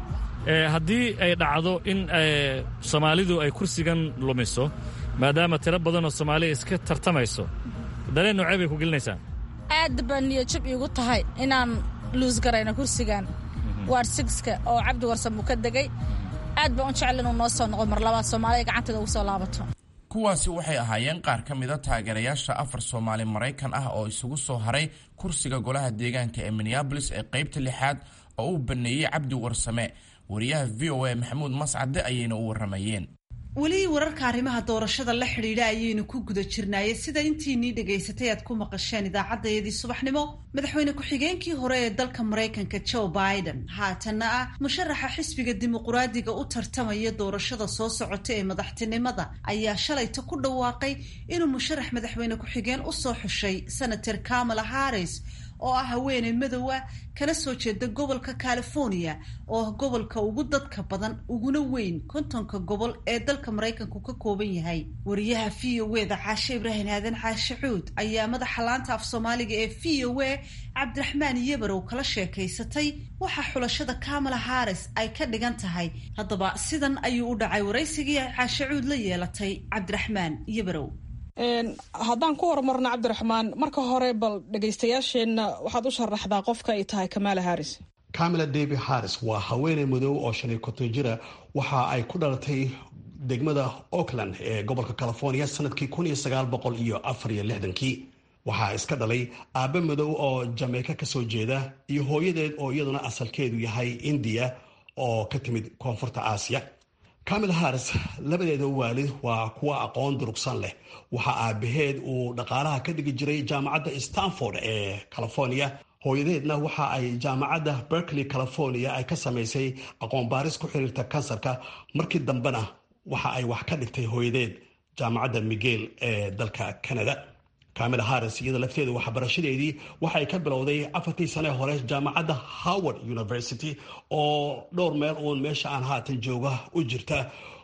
N: haddii ay dhacdo in soomaalidu ay kursigan lumiso maadaama tiro badanoo soomaaliya iska tartamayso dareen noocee bay ku gelinaysaa
R: aad baa niyajab iigu tahay inaan luus garayno kursigan waar sigska oo cabdi warsan buu ka degay aad baan u jecel inuu noo soo noqo mar labaad soomaaliya gacanteeda ugu soo laabato
B: kuwaasi waxay ahaayeen qaar ka mida taageerayaasha afar soomaali maraykan ah oo isugu soo haray kursiga golaha deegaanka ee minneabolis ee qaybta lixaad oo uu baneeyey cabdi warsame wariyaha v o a maxamuud mascade ayayna u waramayeen
A: weli wararka arrimaha doorashada la xidhiidha ayaynu ku guda jirnaaye sida intiinii dhegaysatay aad ku maqasheen idaacaddayadii subaxnimo madaxweyne ku-xigeenkii hore ee dalka maraykanka joe biden haatanna ah musharaxa xisbiga dimuquraadiga u tartamaya doorashada soo socota ee madaxtinimada ayaa shalayta ku dhawaaqay inuu musharax madaxweyne ku-xigeen usoo xushay senator kamala harris oo ah haweeney madow ah kana soo jeeda gobolka california oo ah gobolka ugu dadka badan uguna weyn kontonka gobol ee dalka maraykanku ka kooban yahay wariyaha v o e da caashe ibraahim aadan caashe cuud ayaa madaxa laanta af soomaaliga ee v o e cabdiraxmaan yebarow kala sheekaysatay waxa xulashada kamala haris ay ka dhigan tahay haddaba sidan ayuu u dhacay waraysigii ay caashe cuud la yeelatay cabdiraxmaan yebarow
S: haddaan ku horumarno cabdiraxmaan marka hore bal dhegaystayaasheenna waxaad u sharaxdaa qofka ay tahay kamala haris
C: camila david harris waa haweeney madow oo shan iyo konton jira waxa ay ku dhalatay degmada auckland ee gobolka california sanadkii kun iyo sagaal boqol iyo afar iyo lixdankii waxaa iska dhalay aabbe madow oo jameyka kasoo jeeda iyo hooyadeed oo iyaduna asalkeedu yahay indiya oo ka timid koonfurta aasiya camil harris labadeeda waalid waa kuwa aqoon durugsan leh waxaa aabaheed uu dhaqaalaha ka dhigi jiray jaamacadda stanford ee california hooyadeedna waxa ay jaamacadda berkeley california ay ka samaysay aqoon baaris ku xiriirta kansarka markii dambena waxa ay wax ka dhigtay hooyadeed jaamacadda miguel ee dalka canada camila harris iyada lafteeda waxbarashadeedii waxay ka bilowday afartii sane hore jaamacadda howard university oo dhowr meel uun meesha aan haatan jooga u jirta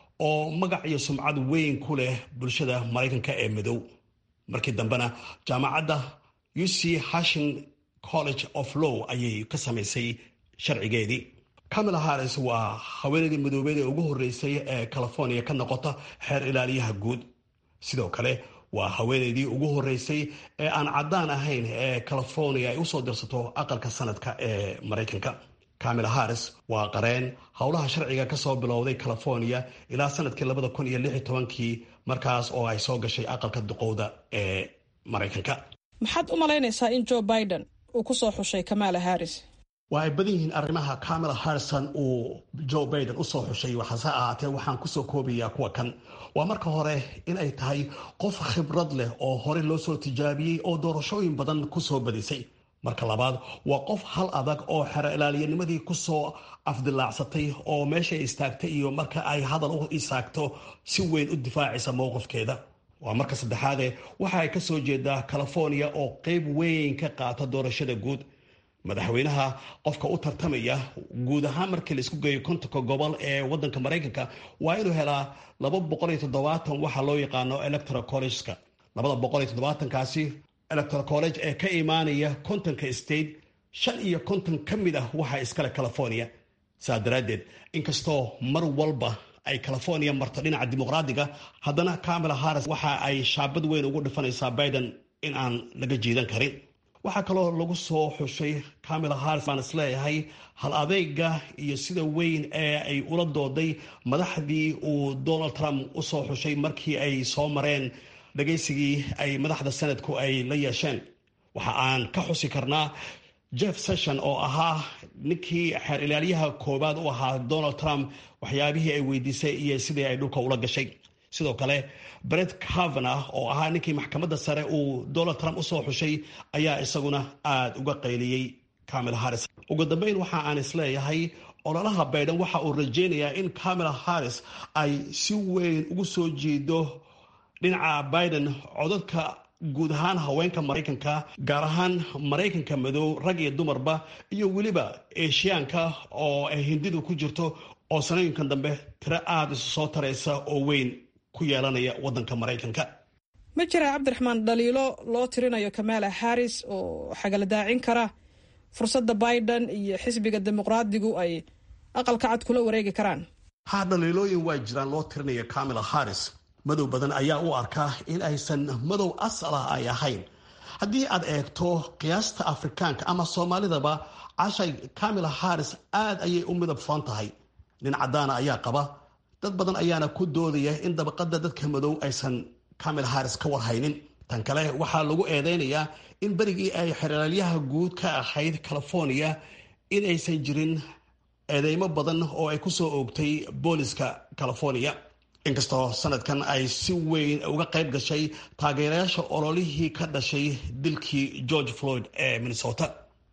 C: oo magac iyo sumcad weyn ku leh bulshada maraykanka ee madow markii dambena jaamacadda u c hashing college of law ayay ka samaysay sharcigeedii camila harris waa haweeneydii madoobeed ee ugu horreysay ee california ka noqota xeer ilaaliyaha guud sidoo kale waa haweeneydii ugu horreysay ee aan caddaan ahayn ee california ay usoo dirsato aqalka sanadka ee maraykanka camila harris waa qareen howlaha sharciga kasoo bilowday california ilaa sanadkii labada kun iyo lix iyo tobankii markaas oo ay soo gashay aqalka duqowda ee maraykanka
S: maxaad u malaynaysaa in joe biden uu ku soo xushay kamala harris
C: waa ay badan yihiin arrimaha camila harrison uu joe biden usoo xushay waxaase ahaatee waxaan kusoo koobayaa kuwa kan waa marka hore in ay tahay qof khibrad leh oo hore loo soo tijaabiyey oo doorashooyin badan kusoo badisay marka labaad waa qof hal adag oo xero ilaaliyanimadii kusoo afdilaacsatay oo meeshay istaagtay iyo marka ay hadal u isaagto si weyn u difaacaysa mowqifkeeda waa marka saddexaade waxa ay ka soo jeedaa california oo qeyb weyn ka qaata doorashada guud madaxweynaha qofka u tartamaya guud ahaan markii la isku geeyo kontonka gobol ee wadanka maraykanka waa inuu helaa laba boqol iyo toddobaatan waxa loo yaqaano electoral collegeka labada boqol iyo toddobaatankaasi electoral college ee ka imaanaya kontonka state shan iyo konton ka mid ah waxaa iskale california saa daraaddeed inkastoo mar walba ay california marto dhinaca dimuqraadiga haddana camila harris waxa ay shaabad weyn ugu dhifanaysaa biden in aan laga jiidan karin waxaa kaloo lagu soo xushay camila harris baan isleeyahay hal adeyga iyo sida weyn ee ay ula dooday madaxdii uu donald trump usoo xushay markii ay soo mareen dhagaysigii ay madaxda sanadku ay la yeesheen waxa aan ka xusi karnaa jeff session oo ahaa ninkii xeer ilaalyaha koowaad u ahaa donald trump waxyaabihii ay weydiisay iyo sidii ay dhulka ula gashay sidoo kale bret cavanah oo ahaa ninkii maxkamadda sare uu donald trump usoo xushay ayaa isaguna aada uga qayliyey camila harris ugu dambeyn waxa aan isleeyahay ololaha baydhan waxa uu rajeynayaa in camila harris ay si weyn ugu soo jeedo dhinaca biden codadka guud ahaan haweenka maraykanka gaar ahaan maraykanka madow rag iyo dumarba iyo weliba eeshiyaanka oo ay hindidu ku jirto oo sanooyinkan dambe tiro aada isu soo taraysa oo weyn ku yeelanaya wadanka maraykanka
S: ma jira cabdiraxmaan dhaliilo loo tirinayo kamala harris oo xagala daacin kara fursadda biden iyo xisbiga dimuqraadigu ay aqalka cad kula wareegi karaan
C: ha dhaliilooyin waa jiraan loo tirinayo camila harris madow badan ayaa u arkaa in aysan madow asal ah ay ahayn haddii aad eegto qiyaasta afrikaanka ama soomaalidaba cashay camila harris aada ayay u midab furan tahay nin caddaana ayaa qaba dad badan ayaana ku doodaya in dabaqada dadka madow aysan camila harris ka warhaynin tan kale waxaa lagu eedeynayaa in berigii ay xeraalyaha guud ka ahayd california in aysan jirin eedeymo badan oo ay kusoo oogtay booliska california inkastoo sanadkan ay si weyn uga qayb gashay taageerayaasha ololihii ka dhashay dilkii george floyd ee minnesota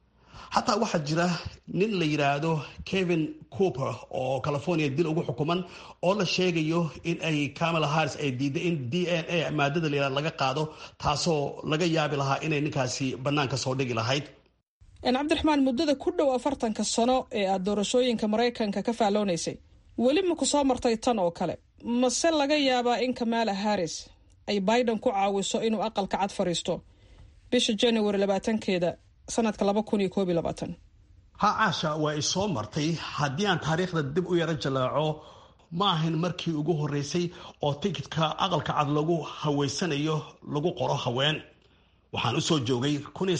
C: xataa waxaa jira nin la yidhaahdo kevin cooper oo california dil ugu xukuman oo la sheegayo in ay camila harris ay diiday in d n a maadada layihahdo laga qaado taasoo laga yaabi lahaa inay ninkaasi bannaanka soo dhigi lahayd
S: cabdiraxmaan muddada ku dhow afartanka sano ee aad doorashooyinka maraykanka ka faalloonaysay weli ma ku soo martay tan oo kale mase laga yaabaa in kamala harris ay biden ku caawiso inuu aqalka cad fadhiisto bisha january labaatankeeda sanadka laba kun iyo koob iyo labaatan
C: ha caasha waa i soo martay haddii aan taariikhda dib u yaro jalaaco ma ahayn markii ugu horreysay oo tikidka aqalka cad lagu haweysanayo lagu qoro haween waxaan usoo joogay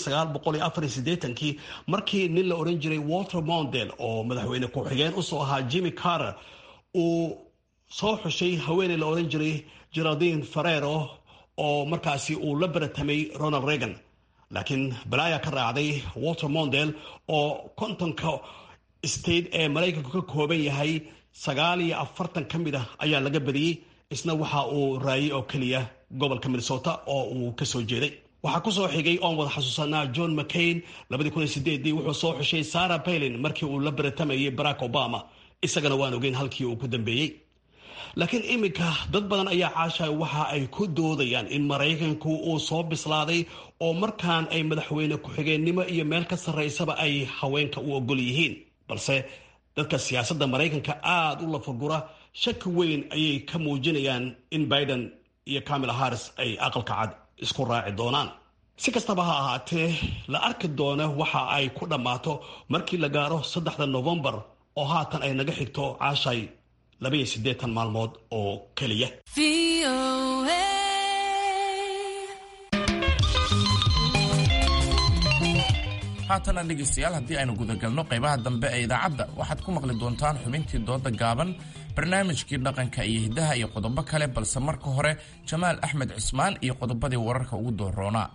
C: kii markii nin la odhan jiray walter mondel oo madaxweyne ku-xigeen usoo ahaa jimmy carter uu soo xushay haweeney la odhan jiray geraldine ferrero oo markaasi uu la baratamay ronald reagan laakiin balaaya ka raacday walter mondel oo kontonka state ee maraykanku ka kooban yahay sagaal iyo afartan ka mid ah ayaa laga badiyey isna waxa uu raayay oo keliya gobolka minnesota oo uu kasoo jeeday waxaa kusoo xigay oon wada xasuusanaa john mccain wuxuu soo xushay sarah baylin markii uu la baratamayay barack obama isagana waan ogeyn halkii uu ku dambeeyey laakiin iminka dad badan ayaa caasha waxa ay ku doodayaan in maraykanku uu soo bislaaday oo markaan ay madaxweyne ku-xigeennimo iyo meel ka sarraysaba ay haweenka u ogol yihiin balse dadka siyaasadda maraykanka aada u lafagura shaki weyn ayay ka muujinayaan in biden iyo camila harris ay aqalka cad isku raaci doonaan si kastaba ha ahaatee la arki doona waxa ay ku dhammaato markii la gaaro saddexda novembar oo haatan ay naga xigto caashay labaiyo siddeetan maalmood oo keliya
B: haatana dhegaystayaal haddii aynu gudagalno qaybaha dambe ee idaacadda waxaad ku maqli doontaan xubintii dooda gaaban barnaamijkii dhaqanka iyo hiddaha iyo qodobo kale balse marka hore jamaal axmed cismaan iyo qodobadii wararka ugu dooroonaa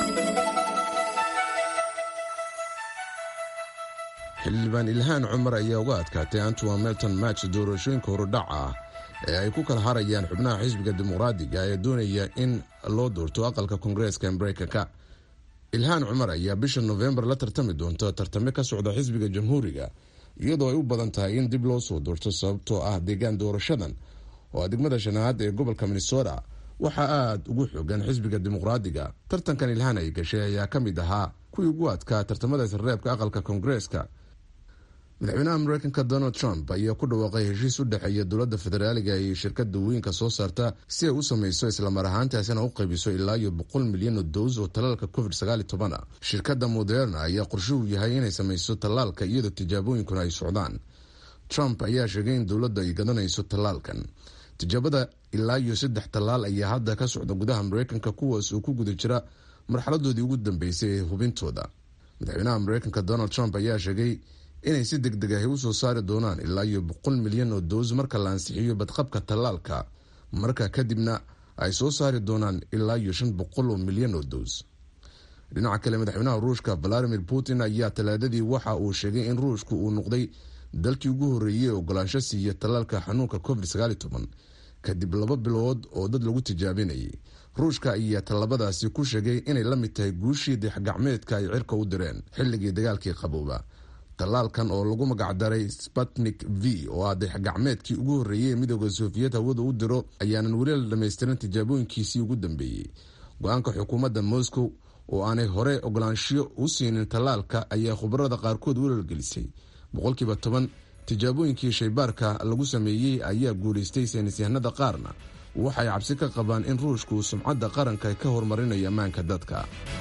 E: xildhibaan ilhaan cumar ayaa uga adkaatay antowa melton match doorashooyinka horudhac ah ee ay ku kala harayaan xubnaha xisbiga dimuqraadiga ee doonaya in loo doorto aqalka koongareeska mareykanka ilhaan cumar ayaa bisha nofembar la tartami doonta tartame ka socda xisbiga jamhuuriga iyadoo ay u badan tahay in dib loo soo doorto sababtoo ah deegaan doorashadan oo ah degmada shanaad ee gobolka minnesota waxaa aada ugu xoogan xisbiga dimuqraadiga tartankan ilhaan ay gashay ayaa ka mid ahaa kuwii ugu adkaa tartamada isreebka aqalka koongareeska madaxweynaha mareykanka donald trump ayaa ku dhawaaqay heshiis u dhexeeya dowladda federaaliga iyo shirkada weynka soo saarta si ay u sameyso islamar ahaantaasina u qaybiso ilaa iyo boqol milyan oo dows oo tallaalka covid a shirkadda moderna ayaa qorshuhu yahay inay sameyso tallaalka iyadoo tijaabooyinkuna ay socdaan trump ayaa sheegay in dowladda ay gadanayso tallaalkan tijaabada ilaa iyo saddex tallaal ayaa hadda ka socda gudaha mareykanka kuwaas oo ku guda jira marxaladoodii ugu dambeysay ee hubintooda madaxweynaha mareykanka donald trump ayaa sheegay inay si deg deg ahi usoo saari doonaan ilaa iyo boqol milyan oo dows marka la ansixiyo badqabka tallaalka marka kadibna ay soo saari doonaan ilaa iyo shan boqol oo milyan oo dows dhinaca kale madaxweynaha ruushka valadimir putin ayaa talaadadii waxa uu sheegay in ruushku uu noqday dalkii ugu horreeyey ogolaansho siiya tallaalka xanuunka covid kadib laba bilood oo dad lagu tijaabinayay ruushka ayaa tallabadaasi ku sheegay inay la mid tahay guushii dixgacmeedka ay cirka u direen xilligii dagaalkii qabooba tallaalkan oo lagu magacdaray sputnik v oo ah dixgacmeedkii ugu horreeyey ee midooda soofiyet hawada u diro ayaanan weli la dhamaystirin tijaabooyinkiisii ugu dambeeyey go-aanka xukuumadda moscow oo aanay hore ogolaanshiyo u siinin tallaalka ayaa khubarada qaarkood walaalgelisay boqolkiiba toban tijaabooyinkii shaybaarka lagu sameeyey ayaa guulaystay saynisyahanada qaarna waxay cabsi ka qabaan in ruushku sumcadda qaranka ka horumarinayo ammaanka dadka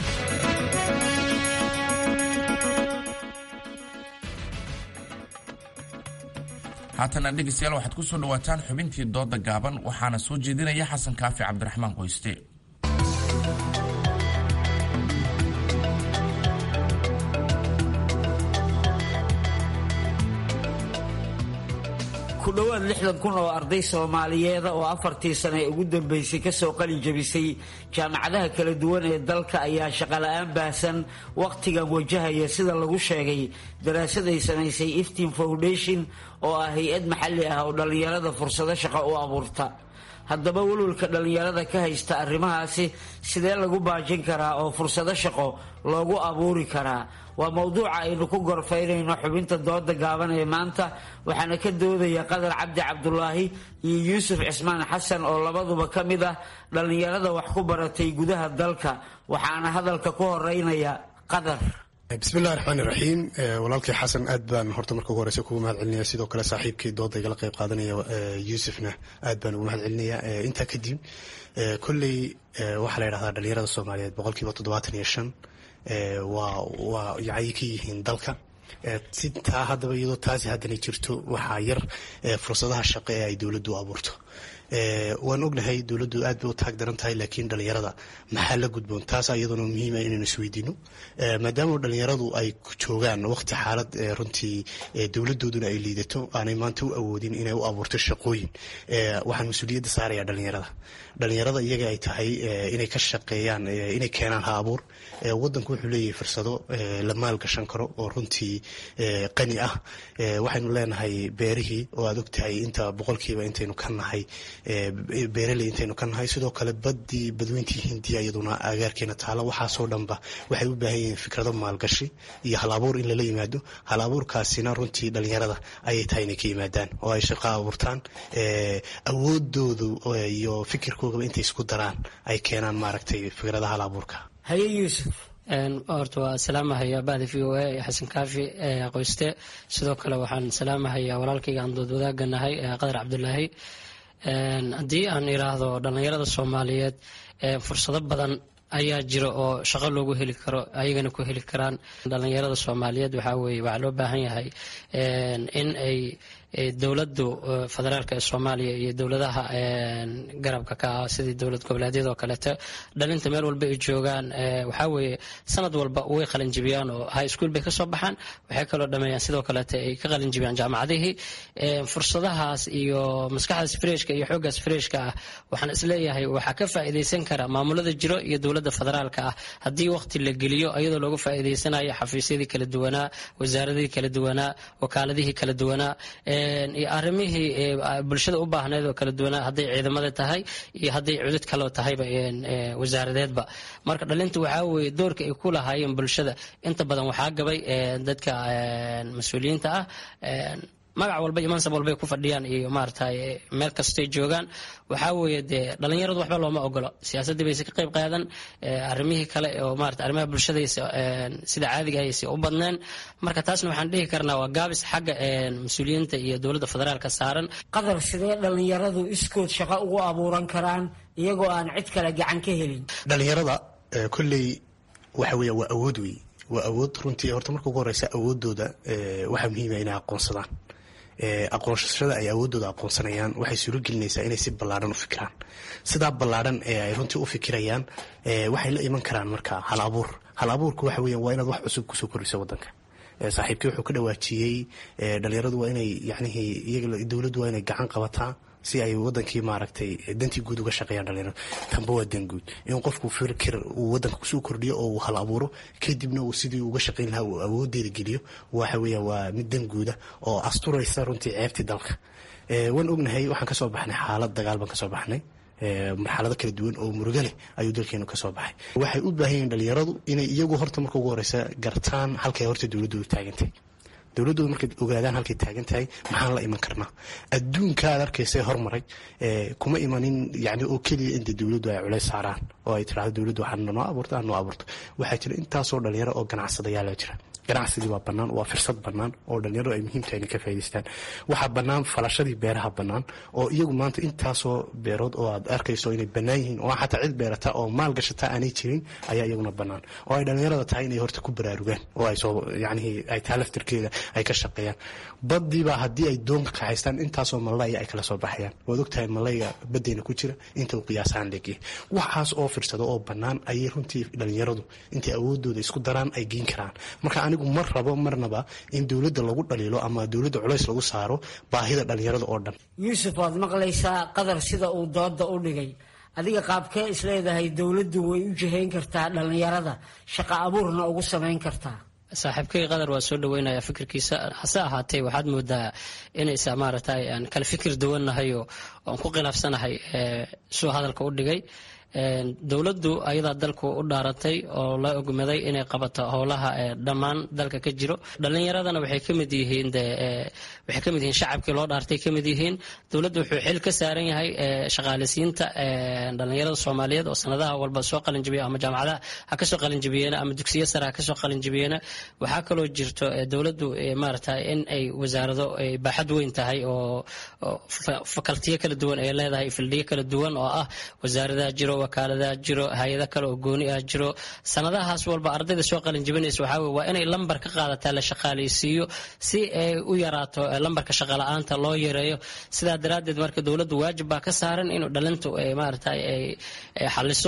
B: haatana dhegaystayaal waxaad ku soo dhawaataan xubintii dooda gaaban waxaana soo jeedinaya xasan kaafi cabdiraxmaan qoyste
T: ku dhowaad lixdan kun oo arday soomaaliyeeda oo afartii sane ee ugu dambeysay kasoo qalin jabisay jaamacadaha kala duwan ee dalka ayaa shaqola'aan baahsan wakhtigan wajahaya sida lagu sheegay daraasad ay samaysay iftin foundation oo ah hay-ad maxalli ah oo dhallinyarada fursado shaqo u abuurta haddaba welwalka dhallinyarada ka haysta arrimahaasi sidee lagu baajin karaa oo fursado shaqo loogu abuuri karaa waa mowduuca aynu ku gorfaynayno xubinta dooda gaaban ee maanta waxaana ka doodaya qadar cabdi cabdulaahi iyo yuusuf cismaan xasan oo labaduba ka mid ah dhallinyarada wax ku baratay gudaha dalka waxaana hadalka ku horeynaya qadar
U: bismillahi raxmaani raxiim walaalkii xasan aad baan horta marka ugu horeysa kugu mahad celinaya sidoo kale saaxiibkii dooda igala qeyb qaadanaya yuusufna aad baan ugu mahad celinaya intaa kadib kolley waxaa la yidhahdaa dhalinyarada soomaaliyeed boqolkiiba toddobaatan iyo shan waa waa yacay ka yihiin dalka si taa haddaba iyadoo taasi haddana jirto waxaa yar fursadaha shaqo ee ay dowladdu abuurto waan ognahay dowladdu aad bay u taag daran tahay laakiin dhalinyarada maxaa la gudboon taas iyaduna muhiima inaynu isweydiino maadaama dhalinyaradu ay joogaan waqti xaalad runtii dowladooduna ay liidato aanay maanta u awoodin inay u abuurto shaqooyin waxaan mas-uuliyadda saaraya dhalinyarada dhalinyarada iyaga ay tahay inay ka shaqeeyaan inay keenaan ha abuur wadanku wuxuu leeyahay fursado la maalgashan karo oo runtii qani ah waxaynu leenahay beerihii oo aad ogtahay inta boqolkiiba intaynu ka nahay beeraley intaynu ka nahay sidoo kale badii badweyntii hindiya iyaduna agaarkeena taalo waxaasoo dhanba waxay u baahan yihiin fikrado maalgashi iyo hal abuur in lala yimaado hal abuurkaasina runtii dhalinyarada ayay tahay inay ka yimaadaan oo ay shaqo abuurtaan awoodoodu iyo fikirkoogaba intay isku daraan ay keenaan maaragtay fikrada hal abuurka
T: haye yuusuf
V: horta waa salaamahaya bahda v o a ee xasan kaafi qoyste sidoo kale waxaan salaamahayaa walaalkayga aan dood wadaagga nahay qadar cabdulaahi haddii aan iraahdo dhallinyarada soomaaliyeed fursado badan ayaa jira oo shaqo loogu heli karo ayagana ku heli karaan dhallinyarada soomaaliyeed waxaa weye waxaa loo baahan yahay in ay dowladu federaalk ee soomaaliya iyo dowladaha garabka ka ah sidii dowlad goboleedyada oo kaleeto dhalinta meel walba ay joogaan waxaa weeye sanad walba way qalinjibiyaan oo high school bay kasoo baxaan waxay kaloo dhameeyaan sidoo kaleeto ay ka qalinjibiyaan jaamacadihii fursadahaas iyo maskaxdaas freshka iyo xooggaas freshka ah waxaan isleeyahay waxaa ka faa'iidaysan kara maamulada jiro iyo dowladda federaalka ah haddii waqti la geliyo iyadoo looga faa'iidaysanayo xafiisyadii kala duwanaa wasaaradihii kala duwanaa wakaaladihii kala duwanaa iyo arrimihii bulshada u baahneed oo kala duwanaa hadday ciidamada tahay iyo hadday cudud kaloo tahayba wasaaradeedba marka dhalinta waxaa weeye doorka ay ku lahaayeen bulshada inta badan waxaa gabay dadka mas-uuliyiinta ah magac walba iyo mansab walbay ku fadhiyaan iyo maaragtay meel kastay joogaan waxaa weeye dee dhalinyaradu waxba looma ogolo siyaasaddii bayse ka qayb qaadan arrimihii kale oo maarata arrimaha bulshadaysa sida caadiga ayse u badneen marka taasna waxaan dhihi karnaa waa gaabis xagga mas-uuliyiinta iyo dowladda federaalka saaran
T: qadar sidee dhalinyaradu iskood shaqo ugu abuuran karaan iyagoo aan cid kale gacan ka helin
U: dhalinyarada kolley waxa weya waa awood wey waa awood runtii horta marka ugu horeysa awoodooda waxaa muhiima inay aqoonsadaan aqoonsashada ay awoodooda aqoonsanayaan waxay suuro gelinaysaa inay si ballaadhan u fikiraan sidaa ballaadhan ee ay runtii u fikirayaan waxay la iman karaan marka hal abuur hal abuurku waxa weya waa inaad wax cusub kusoo koriso wadanka saaxiibkii wuxuu ka dhawaajiyey dhalinyaradu waa inay yacnihii iyaga dowladdu waa inay gacan qabataa si ay wadankii maaragtay dantii guud uga shaqeeyaan dhalinyaradu tanba waa dan guud in qofku fikir uu wadanka kusoo kordhiyo oo uu hal abuuro kadibna uu sidii uga shaqeyn lahaa uu awoodeeda geliyo waxa weeya waa mid dan guuda oo asturaysa runtii ceebtii dalka waan ognahay waxaan kasoo baxnay xaalad dagaal baan kasoo baxnay marxalado kala duwan oo murugo leh ayuu dalkeenu kasoo baxay waxay u baahan yihiin dhalinyaradu inay iyagu horta marka ugu horeysa gartaan halkay horta dowladoodu taagantay dowladooda markay ogaadaan halkay taagan tahay maxaan la iman karnaa adduunka aad arkaysa hormaray kuma imanin yani oo keliya inta dowladdu ay culays saaraan oo ay tirahdo dowladdu waxaa noo abuurto aan noo abuurto waxaa jira intaasoo dhalinyaro oo ganacsadayaala jira ganacsigii waa bannaan waa firsad bannaan oo dhalinyaradu ay muhiim tahay inay ka faa'idaystaan waxaa bannaan falashadii beeraha bannaan oo iyagu maanta intaasoo beerood oo aad arkayso inay bannaan yihiin oo xataa cid beerata oo maal gashata aanay jirin ayaa iyaguna bannaan oo ay dhalinyarada tahay inay horta ku baraarugaan oo ay soo yacnihii ay taa laftirkeeda ay ka shaqeeyaan baddiibaa haddii ay doonka kaxaystaan intaasoo malaya ay kala soo baxayaan waad ogtahay malayga baddeyna ku jira inta uu qiyaasahaan leegyahay waxaas oo firsado oo bannaan ayay runtii dhalinyaradu intay awoodooda isku daraan ay geyn karaan marka anigu mar rabo marnaba in dowladda lagu dhaliilo ama dowladda culays lagu saaro baahida dhalinyarada oo dhan
T: yuusuf waad maqlaysaa qadar sida uu dooda u dhigay adiga qaabkee isleedahay dowladdu way u jihayn kartaa dhalinyarada shaqo abuurna ugu samayn kartaa
V: saaxiibkay qadar waa soo dhaweynaya fikirkiisa hase ahaatee waxaad moodaa inaysa maaragtay aan kala fikir duwannahay oo aan ku khilaafsanahay suu hadalka u dhigay dowladdu ayadaa dalku u dhaaratay oo la ogmaday inay qabato howlaha dhammaan dalka ka jiro dhalinyaradana waxay kamid yihiin waxay kamid yihiin shacabkii loo dhaartay kamid yihiin dowladdu wuxuu xil ka saaran yahay shaqaaleysiinta dhalinyarada soomaaliyeed oo sanadaha walba soo qalinjabiya ama jaamacadaha ha kasoo qalinjabiyeena ama dugsiya sare ha kasoo qalinjabiyeena waxaa kaloo jirto dowladdu maarata in ay wasaarado baaxad weyn tahay oo fakaltiyo kala duwan ay leedahay fildiyo kala duwan oo ah wasaaradaha jiro wakaaladaha jiro hay-ada kale oo gooni ah jiro sanadahaas walba ardayda soo qalinjabinaysa waxaa wey waa inay lambar ka qaadataa la shaqaaleysiiyo si ay u yaraato lambarka shaqala-aanta loo yareeyo sidaa daraaddeed marka dowladdu waajib baa ka saaran inuu dhalintu maarata ay xaliso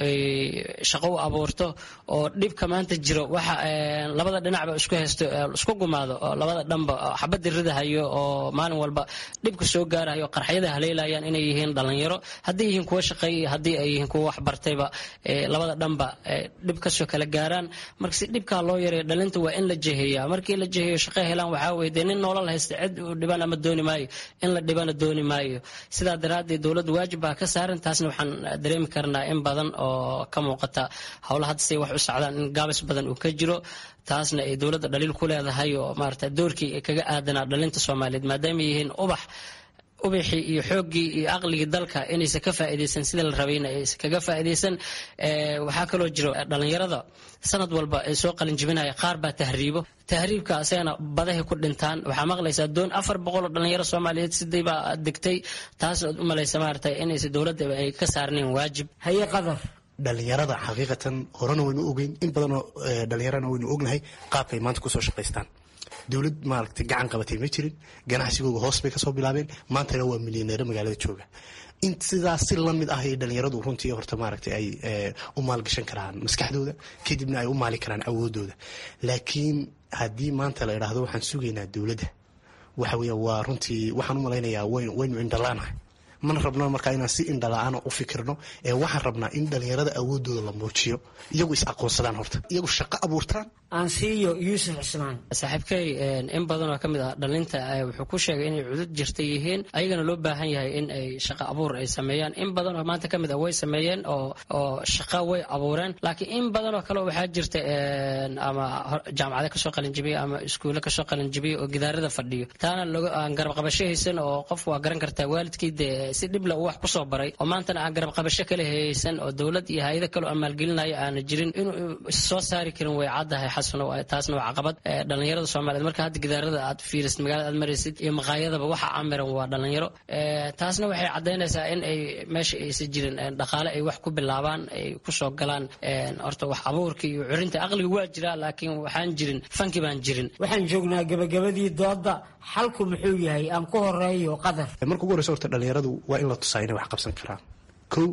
V: shaqo u abuurto oo dhibka maanta jiro waxa labada dhinacba isku haysto isku gumaado oo labada dhanba xabadda ridahayo oo maalin walba dhibka soo gaarayo qarxyada haleelayaan inay yihiin dhalinyaro haddii yihiin kuwa shaqeeyay haddii ay yihiin kuwa waxbartayba labada dhanba dhib kasoo kala gaaraan marka si dhibkaa loo yareeyo dhalinta waa in la jeheeya markii la jeheeyo shaqo helaan waxaa weye dee nin noolal haysta cid u dhiban ama dooni maayo in la dhibana dooni maayo sidaa daraaddeed dowladda waajib baa ka saaran taasna waxaan dareemi karnaa in badan oo ka muuqata howla hadda say wax u socdaan in gaabis badan uu ka jiro taasna ay dowladda dhaliil ku leedahay oo maarata doorkii kaga aadanaa dhalinta soomaaliyeed maadaama yihiin ubax ubaxii iyo xooggii iyo aqligii dalka inaysan ka faa'iidaysan sida la rabayna aysan kaga faa'iidaysan waxaa kaloo jiro dhalinyarada sanad walba ay soo qalinjibinaya qaar baa tahriibo tahriibka asagana badahay ku dhintaan waxaa maqlaysaa doon afar boqol oo dhalinyaro soomaaliyeed siday baa degtay taas ood u malaysa maarata inaysan dowladda ay ka saarnayn waajib
T: haye qadar
U: dhalinyarada xaqiiqatan horena waynu ogeyn in badanoo dhalinyarana waynu ognahay qaabkay maanta kusoo shaqaystaan dowlad maaragtay gacan qabatay ma jirin ganacsigooga hoos bay kasoo bilaabeen maantana waa milyaneero magaalada jooga in sidaas si lamid ah ay dhalinyaradu runtii horta maaragtay ay u maalgashan karaan maskaxdooda kadibna ay u maali karaan awoodooda laakiin haddii maanta la idhaahdo waxaan sugaynaa dowladda waxa weya waa runtii waxaan u malaynayaa waynu indhalaanahay mana rabno markaa inaan si indhala-aana u fikirno ee waxaan rabnaa in dhalinyarada awoodooda la muujiyo iyagu is aqoonsadaan horta iyagu shaqo abuurtaan
T: aansiiyo yuusuf cismaan
V: saaxiibkay in badan oo ka mid ah dhalinta wuxuu ku sheegay inay cudud jirta yihiin ayagana loo baahan yahay in ay shaqo abuur ay sameeyaan in badan oo maanta ka mid ah way sameeyeen oo oo shaqo way abuureen laakiin in badan oo kale waxaa jirta ama jaamacada kasoo qalinjibiya ama iskuulle kasoo qalinjibiya oo gidaarada fadhiyo taana aan garab qabasho haysan oo qof waa garan kartaa waalidkii dee si dhibla uu wax kusoo baray oo maantana aan garab qabasho kala haysan oo dowlad iyo hay-ada kale oo maalgelinaya aana jirin inuu soo saari karin way caddahay xasano taasna waa caqabad dhalinyarada soomaaliyeed marka hadda gidaarada aad fiirisid magaalada aad maraysid iyo maqaayadaba waxa amiran waa dhalinyaro taasna waxay caddaynaysaa in ay meesha aysan jirin dhaqaale ay wax ku bilaabaan ay kusoo galaan horta wax abuurka iyo curinta aqliga waa jiraa laakiin waxaan jirin fanki baan jirin
T: waxaan joognaa gabagabadii dooda xalku muxuu yahay aan ku horeeyo qadar
U: marka ugu horeysa horta dhalinyaradu waa in la tusaa inay wax qabsan karaan kow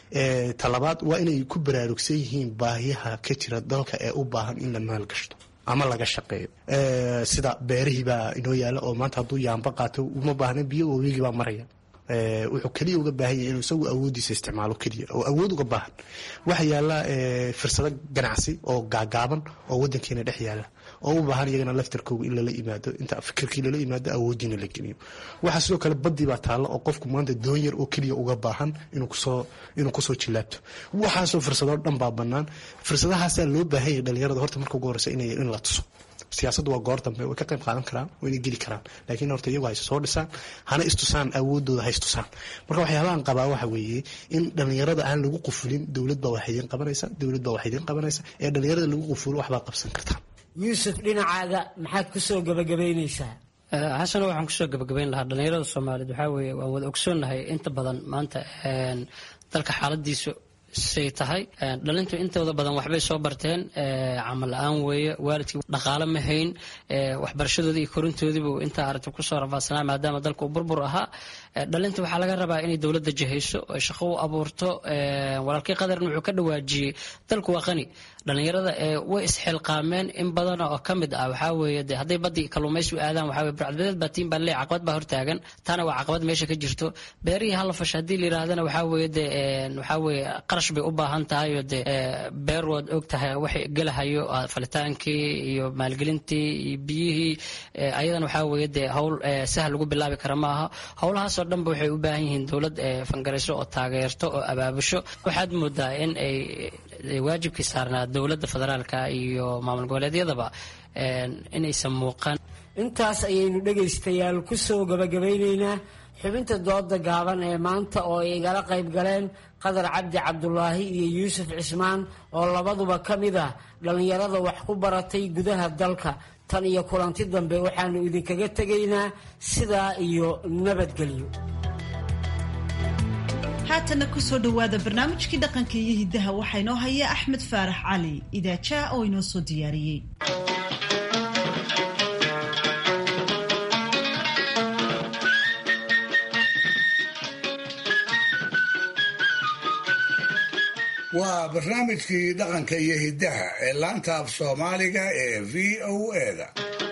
U: talabaad waa inay ku baraarugsan yihiin baahiyaha ka jira dalka ee u baahan in la maalgashto ama laga shaqeeyo sida beerihii baa inoo yaala oo maanta hadduu yaamba qaato uma baahna biyo wabigii baa maraya wuxuu keliya uga baahan yahay inuu isagu awoodiisa isticmaalo keliya oo awood uga baahan waxa yaala fursado ganacsi oo gaagaaban oo wadankeena dhex yaala oo u baahan iyagana laftarkooga in lala yimaado inta fikirkii lala yimaado awoodiina la geliyo waxaa sidoo kale badii baa taalla oo qofku maanta doon yar oo keliya uga baahan inuu kusoo inuu kusoo jilaabto waxaasoo fursadoo dhan baa bannaan fursadahaasaa loo baahan yahay dhalinyarada horta marka ugu horeysa inay in la tuso siyaasaddu waa goor dambe way ka qayb qaadan karaan wayna geli karaan laakiin horta iyagu hayse soo dhisaan hana istusaan awoodooda ha istusaan marka waxyaabahan qabaa waxa weeye in dhalinyarada aan lagu qufulin dowlad baa wax idiin qabanaysa dowlad baa wax idiin qabanaysa ee dhalinyarada lagu qufulo waxbaad qabsan kartaan
T: yuusuf dhinacaaga maxaad kusoo gabagabaynaysaa
V: xasano waxaan kusoo gabagabayn lahaa dhalinyarada soomaaliyeed waxaa weeye waan wada ogsoonnahay inta badan maanta dalka xaaladiisu say tahay dhalintu intooda badan waxbay soo barteen camal la-aan weeye waalidkii dhaqaale ma hayn waxbarashadoodii iyo korintoodiibu intaa aragti kusoo rafaadsanaa maadaama dalka uu burbur ahaa dhalinta waxaa laga rabaa inay dowladda jahayso oy shaqo u abuurto walaalkii qadarna wuxuu ka dhawaajiyey dalku waa qani dhalinyarada way isxilqaameen in badan oo ka mid ah waxaa weeye de hadday badii kalluumaysi u aadaan waxaa weye burcadbadeed baa tiin baa leey caqabad baa hortaagan taana waa caqabad meesha ka jirto beerihii hala fasha haddii la yidhaahdana waxaa weeye de waxaa weeye qarash bay u baahan tahay oo dee beer waad og tahay waxay gelahayo falitaankii iyo maalgelintii iyo biyihii ayadan waxaa weeye dee howl sahal lagu bilaabi kara maaha howlahaasoo dhanba waxay u baahan yihiin dowlad fangarayso oo taageerto oo abaabusho waxaad moodaa in ay waajibkii saarnaa dowladda federaalka iyo maamul goboleedyadaba inaysan muuqan
T: intaas ayaynu dhegaystayaal ku soo gabagabaynaynaa xubinta dooda gaaban ee maanta oo ay igala qayb galeen qadar cabdi cabdulaahi iyo yuusuf cismaan oo labaduba ka mid ah dhallinyarada wax ku baratay gudaha dalka tan iyo kulanti dambe waxaanu idinkaga tegaynaa sidaa iyo nabadgelyo
A: haatanna kusoo dhowaada barnaamijkii dhaqanka iyo hiddaha waxaa inoo haya axmed faarax cali idaajaa oo inoo soo diyaariyey
D: waa barnaamijkii dhaqanka iyo hiddaha ee laanta af soomaaliga ee v o eda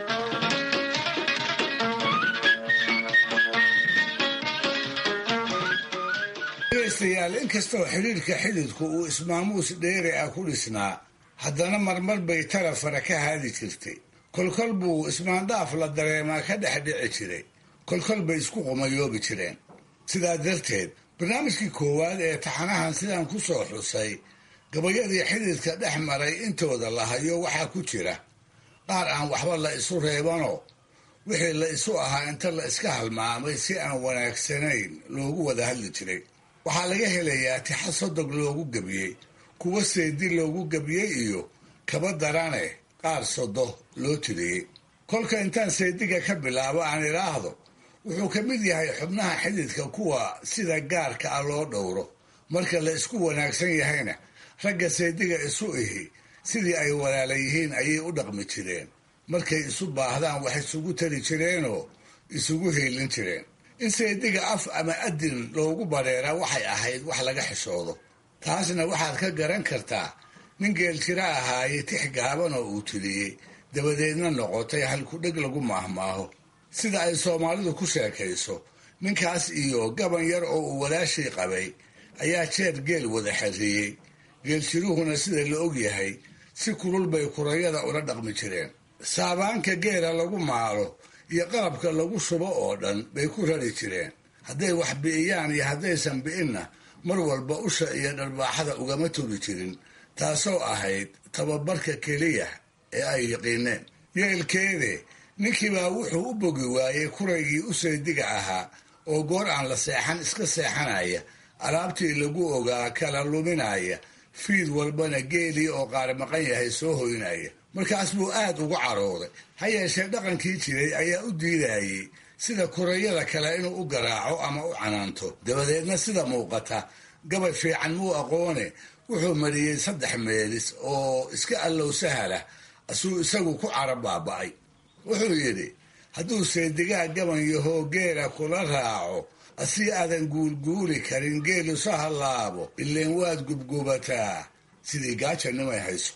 D: dhegaystayaal inkastoo xidhiirka xididku uu ismaamuus dheeri ah ku dhisnaa haddana marmar bay talafara ka haadi jirtay kolkol buu ismaandhaaf la dareemaa ka dhex dhici jiray kolkol bay isku qumayoobi jireen sidaa darteed barnaamijkii koowaad ee taxanahan sidaan ku soo xusay gabayadii xididka dhex maray intooda la hayo waxaa ku jira qaar aan waxba la isu reebanoo wixii la isu ahaa inta la iska halmaamay si aan wanaagsanayn loogu wada hadli jiray waxaa laga helayaa tixa sodog loogu gebiyey kuwa seedi loogu gebiyey iyo kaba darane qaar sodo loo tiriyey kolka intaan seediga ka bilaabo aan idhaahdo wuxuu ka mid yahay xubnaha xididka kuwa sida gaarka ah loo dhowro marka la isku wanaagsan yahayna ragga seediga isu ihi sidii ay walaala yihiin ayay u dhaqmi jireen markay isu baahdaan wax isugu tari jireenoo isugu heelin jireen in seediga af ama adin loogu bareeraa waxay ahayd wax laga xishoodo taasna waxaad ka garan kartaa nin geeljiro ahaaye tix gaaban oo uu tiriyey dabadeedna noqotay halkudheg lagu maahmaaho sida ay soomaalidu ku sheekayso ninkaas iyo gaban yar oo uu walaashii qabay ayaa jeer geel wada xerriyey geeljiruhuna sida la og yahay si kulul bay kurayada ula dhaqmi jireen saabaanka geela lagu maalo iyo qalabka lagu shubo oo dhan bay ku rari jireen hadday wax bi'iyaan iyo haddaysan bi'inna mar walba usha iyo dharbaaxada ugama turi jirin taasoo ahayd tababarka keliya ee ay yiqiineen yeelkeede ninkiibaa wuxuu u bogi waayey kuraygii u saydiga ahaa oo goor aan la seexan iska seexanaya alaabtii lagu ogaa kala luminaya fiid walbana geelii oo qaar maqan yahay soo hoynaya markaas buu aad ugu carooday ha yeeshee dhaqankii jiray ayaa u diidayey sida kurayada kale inuu u garaaco ama u canaanto dabadeedna sida muuqata gabay fiican muu aqoone wuxuu mariyey saddex meelis oo iska allow sahalah asuu isagu ku cara baaba'ay wuxuu yidhi hadduu seedigaa gaban yahoo geela kula raaco asii aadan guulguuli karin geelu sa hallaabo ileen waad gubgubataa sidii gaajanimay hayso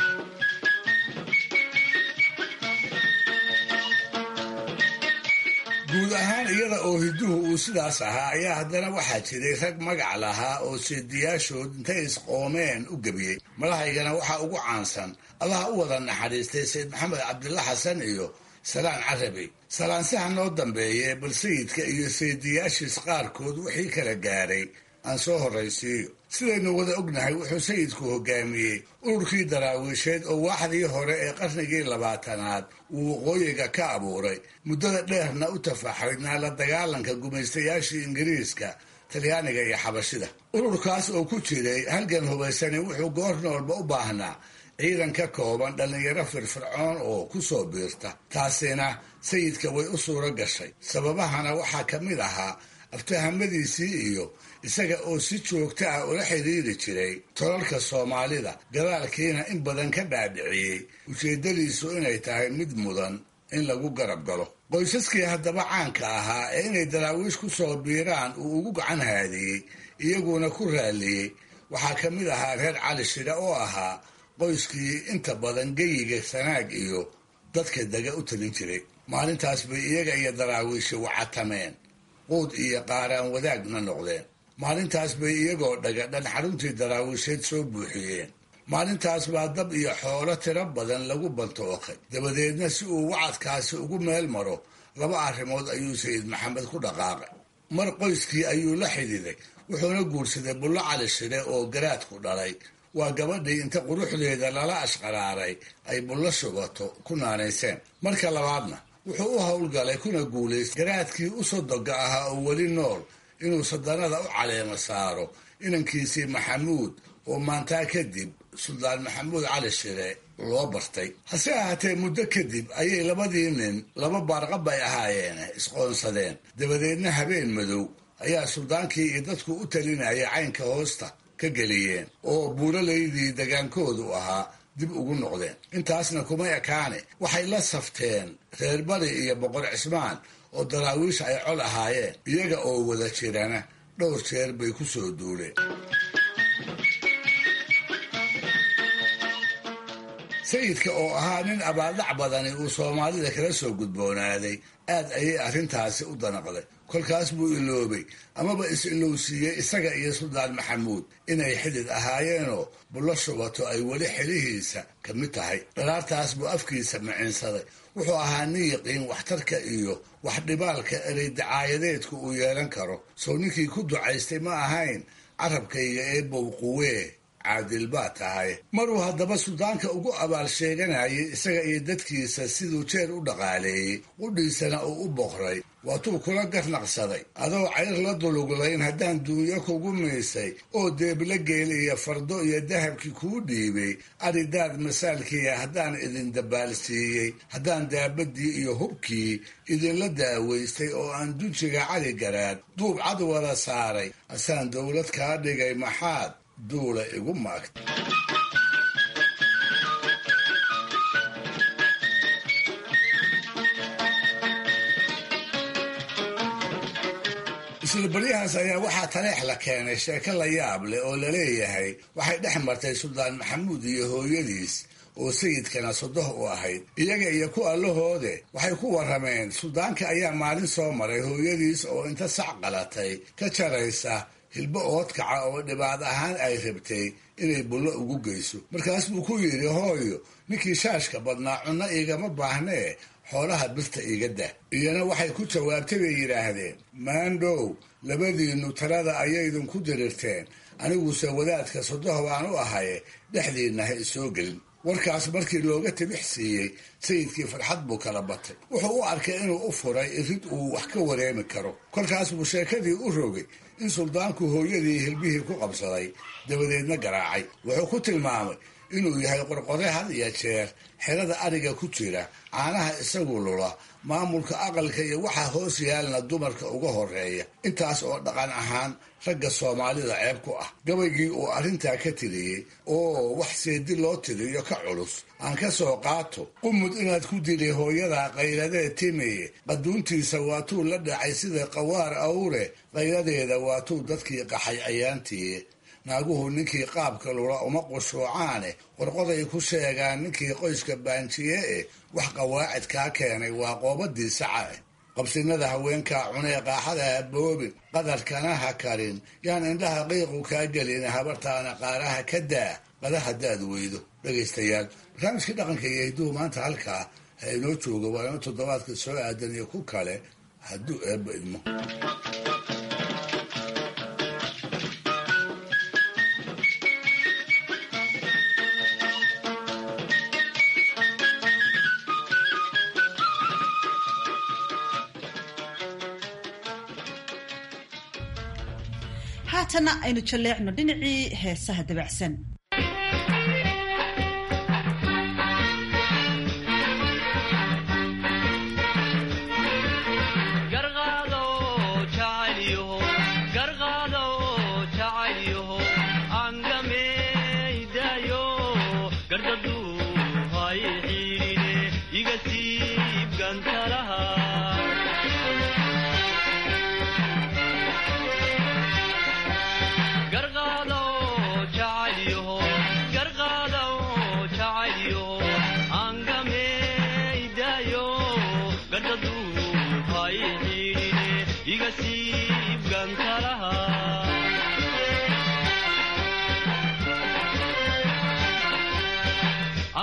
D: guud ahaan iyada oo hiduhu uu sidaas ahaa ayaa haddana waxaa jiray rag magac lahaa oo seediyaashood intay isqoomeen u gebiyey madahaygana waxaa ugu caansan allaha u wada naxariistay sayid maxamed cabdilla xasan iyo salaan carabi salaansaha noo dambeeye bal sayidka iyo seediyaashiis qaarkood wixii kala gaaray aan soo horraysiiyo sidaynu wada ognahay wuxuu sayidku hogaamiyey ururkii daraawiisheed oo waaxdii hore ee qarnigii labaatanaad uu waqooyiga ka abuuray muddada dheerna u tafaxaydnaa la dagaalanka gumaystayaashii ingiriiska talyaaniga iyo xabashida ururkaas oo ku jiray halgan hubaysani wuxuu goor noolba u baahnaa ciidan ka kooban dhallinyaro firfircoon oo ku soo biirta taasina sayidka way u suuro gashay sababahana waxaa ka mid ahaa aftahamadiisii iyo isaga oo si joogta ah ula xidhiiri jiray tolalka soomaalida gadaalkiina in badan ka dhaadhiciyey ujeeddadiisu inay tahay mid mudan in lagu garab galo qoysaskii haddaba caanka ahaa ee inay daraawiish ku soo biiraan uu ugu gacan haadiyey iyaguna ku raalliyey waxaa ka mid ahaa reer cali shidha oo ahaa qoyskii inta badan geyiga sanaag iyo dadka dega u talin jiray maalintaas bay iyaga iyo daraawiishi wacatameen quud iyo qaaraan wadaagna noqdeen maalintaas bay iyagoo dhagadhan xaruntii daraawiisheed soo buuxiyeen maalintaas baa dab iyo xoolo tiro badan lagu bantooqay dabadeedna si uu wacadkaasi ugu meel maro laba arrimood ayuu sayid maxamed ku dhaqaaqay mar qoyskii ayuu la xididay wuxuuna guursaday bullo cali shire oo garaadku dhalay waa gabadhii inta quruxdeeda lala ashqaraaray ay bullo shubato ku naanayseen marka labaadna wuxuu u howlgalay kuna guulaystay garaadkii u sodoga ahaa oo weli nool inuu sadanada u caleema saaro inankiisii maxamuud oo maantaa kadib suldaan maxamuud cali shire loo bartay hase ahaatee muddo kadib ayay labadii nin laba baarqab ay ahaayeen isqoonsadeen dabadeedna habeen madow ayaa suldaankii iyo dadku u talinayay caynka hoosta ka geliyeen oo buuralaydii degaankoodu ahaa dib ugu noqdeen intaasna kuma ekaane waxay la safteen reer bari iyo boqor cismaan oo daraawiish ay col ahaayeen iyaga oo wada jirana dhowr jeer bay ku soo duuleen sayidka oo ahaa nin abaaldhac badani uu soomaalida kala soo gudboonaaday aad ayay arrintaasi u danaqday kolkaas buu iloobay amaba is-ilowsiiyey isaga iyo suldaan maxamuud inay xidid ahaayeenoo bullo shubato ay weli xilihiisa ka mid tahay dhalaartaas buu afkiisa micinsaday wuxuu ahaa nin yaqiin waxtarka iyo waxdhibaalka erey dacaayadeedku uu yeelan karo sow ninkii ku ducaystay ma ahayn carabkayga ee bowquwee caadil baa tahay maruu haddaba suldaanka ugu abaal sheeganayay isaga iyo dadkiisa siduu jeer u dhaqaaleeyey qudhiisana uu u boqray waatuu kula garnaqsaday adoo cayr la duluglayn haddaan duunyo kugu miisay oo deebla geel iyo fardo iyo dahabkii kuu dhiibay aridaad masaalkiiya haddaan idin dabaalsiiyey haddaan daabadii iyo hubkii idinla daawaystay oo aan dunjiga cali garaad duub cad wada saaray asaan dowlad kaa dhigay maxaad duula igu maagta isla baryahaas ayaa waxaa taleex la keenay sheeko la yaab leh oo laleeyahay waxay dhex martay suldaan maxamuud iyo hooyadiis oo sayidkana sodoh u ahayd iyaga iyo ku allahoode waxay ku warrameen suldaanka ayaa maalin soo maray hooyadiis oo inta sac qalatay ka jaraysa hilbo oodkaca oo dhibaad ahaan ay rabtay inay bullo ugu geyso markaas buu ku yidhi hooyo ninkii shaashka badnaa cunno iigama baahnee xoolaha birta iiga dah iyana waxay ku jawaabtay bay yidhaahdeen maandhow labadiinnu talada ayaydinku dirirteen aniguse wadaadka sodoh baan u ahaye dhexdiinna ha isoo gelin warkaas markii looga tibix siiyey sayidkii farxad buu kala batay wuxuu u arkay inuu u furay irid uu wax ka wareemi karo kolkaas buu sheekadii u rogay in suldaanku hooyadii hilbihii ku qabsaday dabadeedna garaacay wuxuu ku tilmaamay inuu yahay qorqore had iyo jeer xerada ariga ku jira caanaha isagu lula maamulka aqalka iyo waxaa hoos yaalna dumarka uga horeeya intaas oo dhaqan ahaan ragga soomaalida ceeb ku ah gabaygii uu arrintaa ka tiriyey oo wax seedi loo tiriyo ka culus aan ka soo qaato qumud inaad ku dilay hooyada qayladee timeye qaduuntiisa waatuu la dhacay sida qawaar awre qayladeeda waatuu dadkii qaxay ayaantiiye naaguhu ninkii qaabka lula uma qushuucaane qorqoday ku sheegaan ninkii qoyska baanjiye eh wax qawaacid kaa keenay waa qoobadii saca eh qabsinada haweenkaa cunee qaaxada ha boobin qadarkana ha karin yaan indhaha qiiqu kaa gelin habartaana qaaraha ka daa qada haddaad weydo dhegaystayaal barnaamijkii dhaqanka iyo hidduhu maanta halkaa ha inoo jooga waa ino toddobaadka soo aadan iyo ku kale hadduu eebba idmo
A: haatana aynu jalleecno dhinacii heesaha dabacsan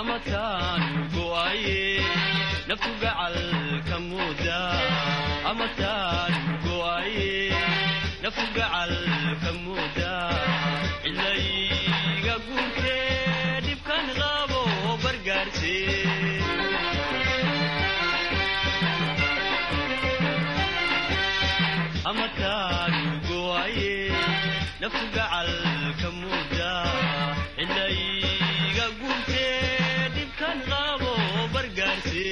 G: amataanu go'aye naftu gacalka mooda amataanu go'aye naftu gacalka mooda cilayga guurtee dhibkan qabo bargaarse amataanu go'aye naftu gacalka mooda cilayga guurtee dhibkan qabo bargaarse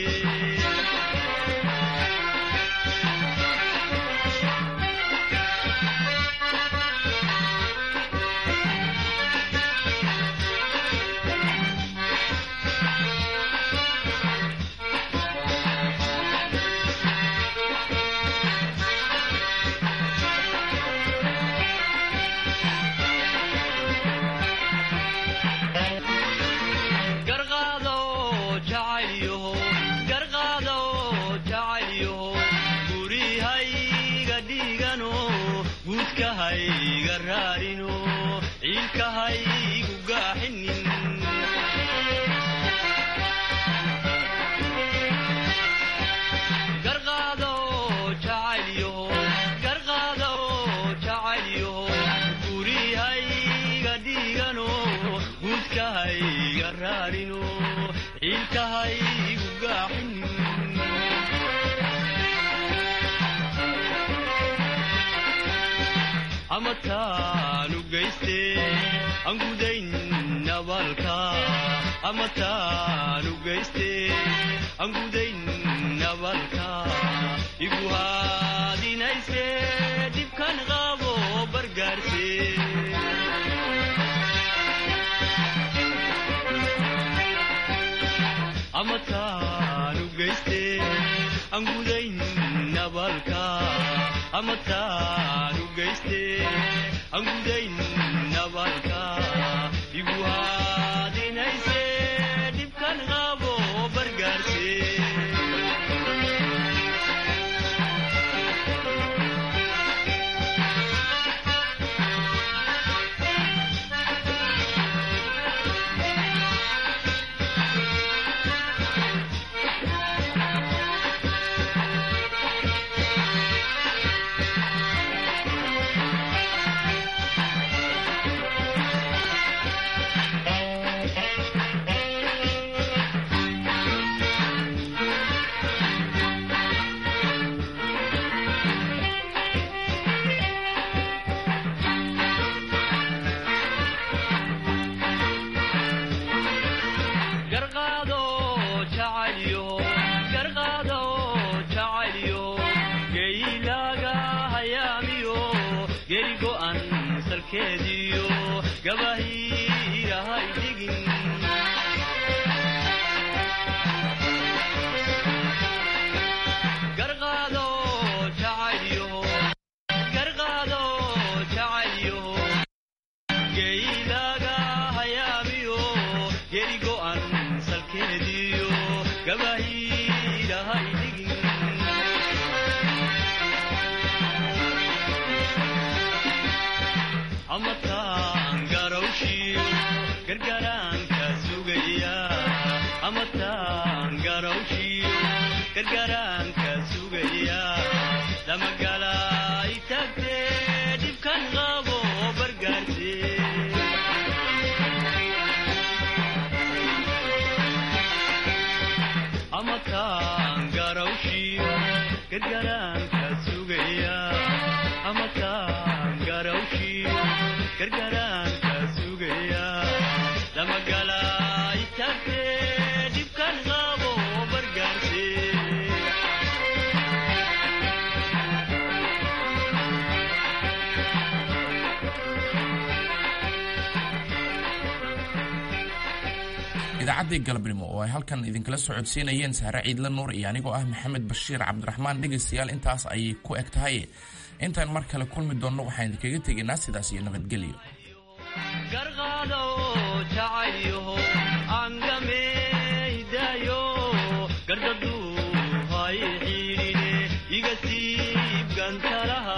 G: garqaado jacaylyaho garqaado jacaylyaho gurihayga dhiigano guudkahayga raarino ciilkahaygu gaaxinin garqaado jacaylyaho garqaado jacaylyaho gurihayga dhiigano guudkahayga raarino ciilkahaygu gaaxinin amataanu geyste aan gudayn nabalka amataanu geyste aan gudayn nabalka igu haadinayse dhibkan qabo bargaarse amataanu geyste aan gudayn nabalka amataanu geyste aan gudayn nabalka igu haadinayse dhibkan qabo bargaarse garqaado jacaylyo garqaado jacaylyo geylaaga hayaamiyo geri go'an salkeediyo gabahiirahay dhigin garqaado jacaylyo garqaado jacaylyo geylaaga hayaamiyo geri go'an salkeediyo gabahiirahay dhigin amataan garawshiyo gargaraanka sugaya amataan garawshiyo gargaraanka sugaya lamagalaay tagtee dhibkan qabo bargaarse amataan garawshiyo gargaraanka sugaya amataan garawshiyo gargaraanka sugaya lamagalaay tagtee dhibkan qabo bargaarse
B: idaacaddii galabnimo oo ay halkan idinkala socodsiinayeen sahre ciidle nuur iyo anigoo ah maxamed bashiir cabdiraxmaan dhegaystayaal intaas ayay ku eg tahay intaan mar kale kulmi doonno waxaan idinkaga tegaynaa sidaas iyo nabadgelyo
G: garqaado jacaylyaho angameydaayo gardadu hay xiidhine iga siib gantalaha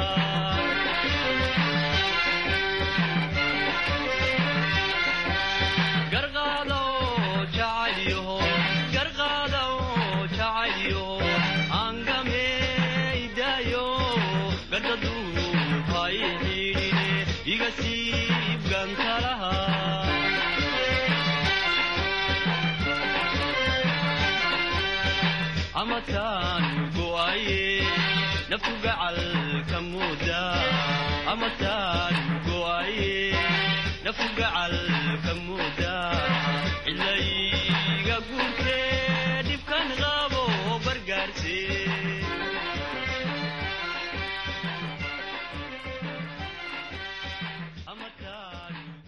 G: garqaado jacaylyo iga siib gantalaha amataan go'aye naftu gacal ka mooda amataan go'aye naftu gacal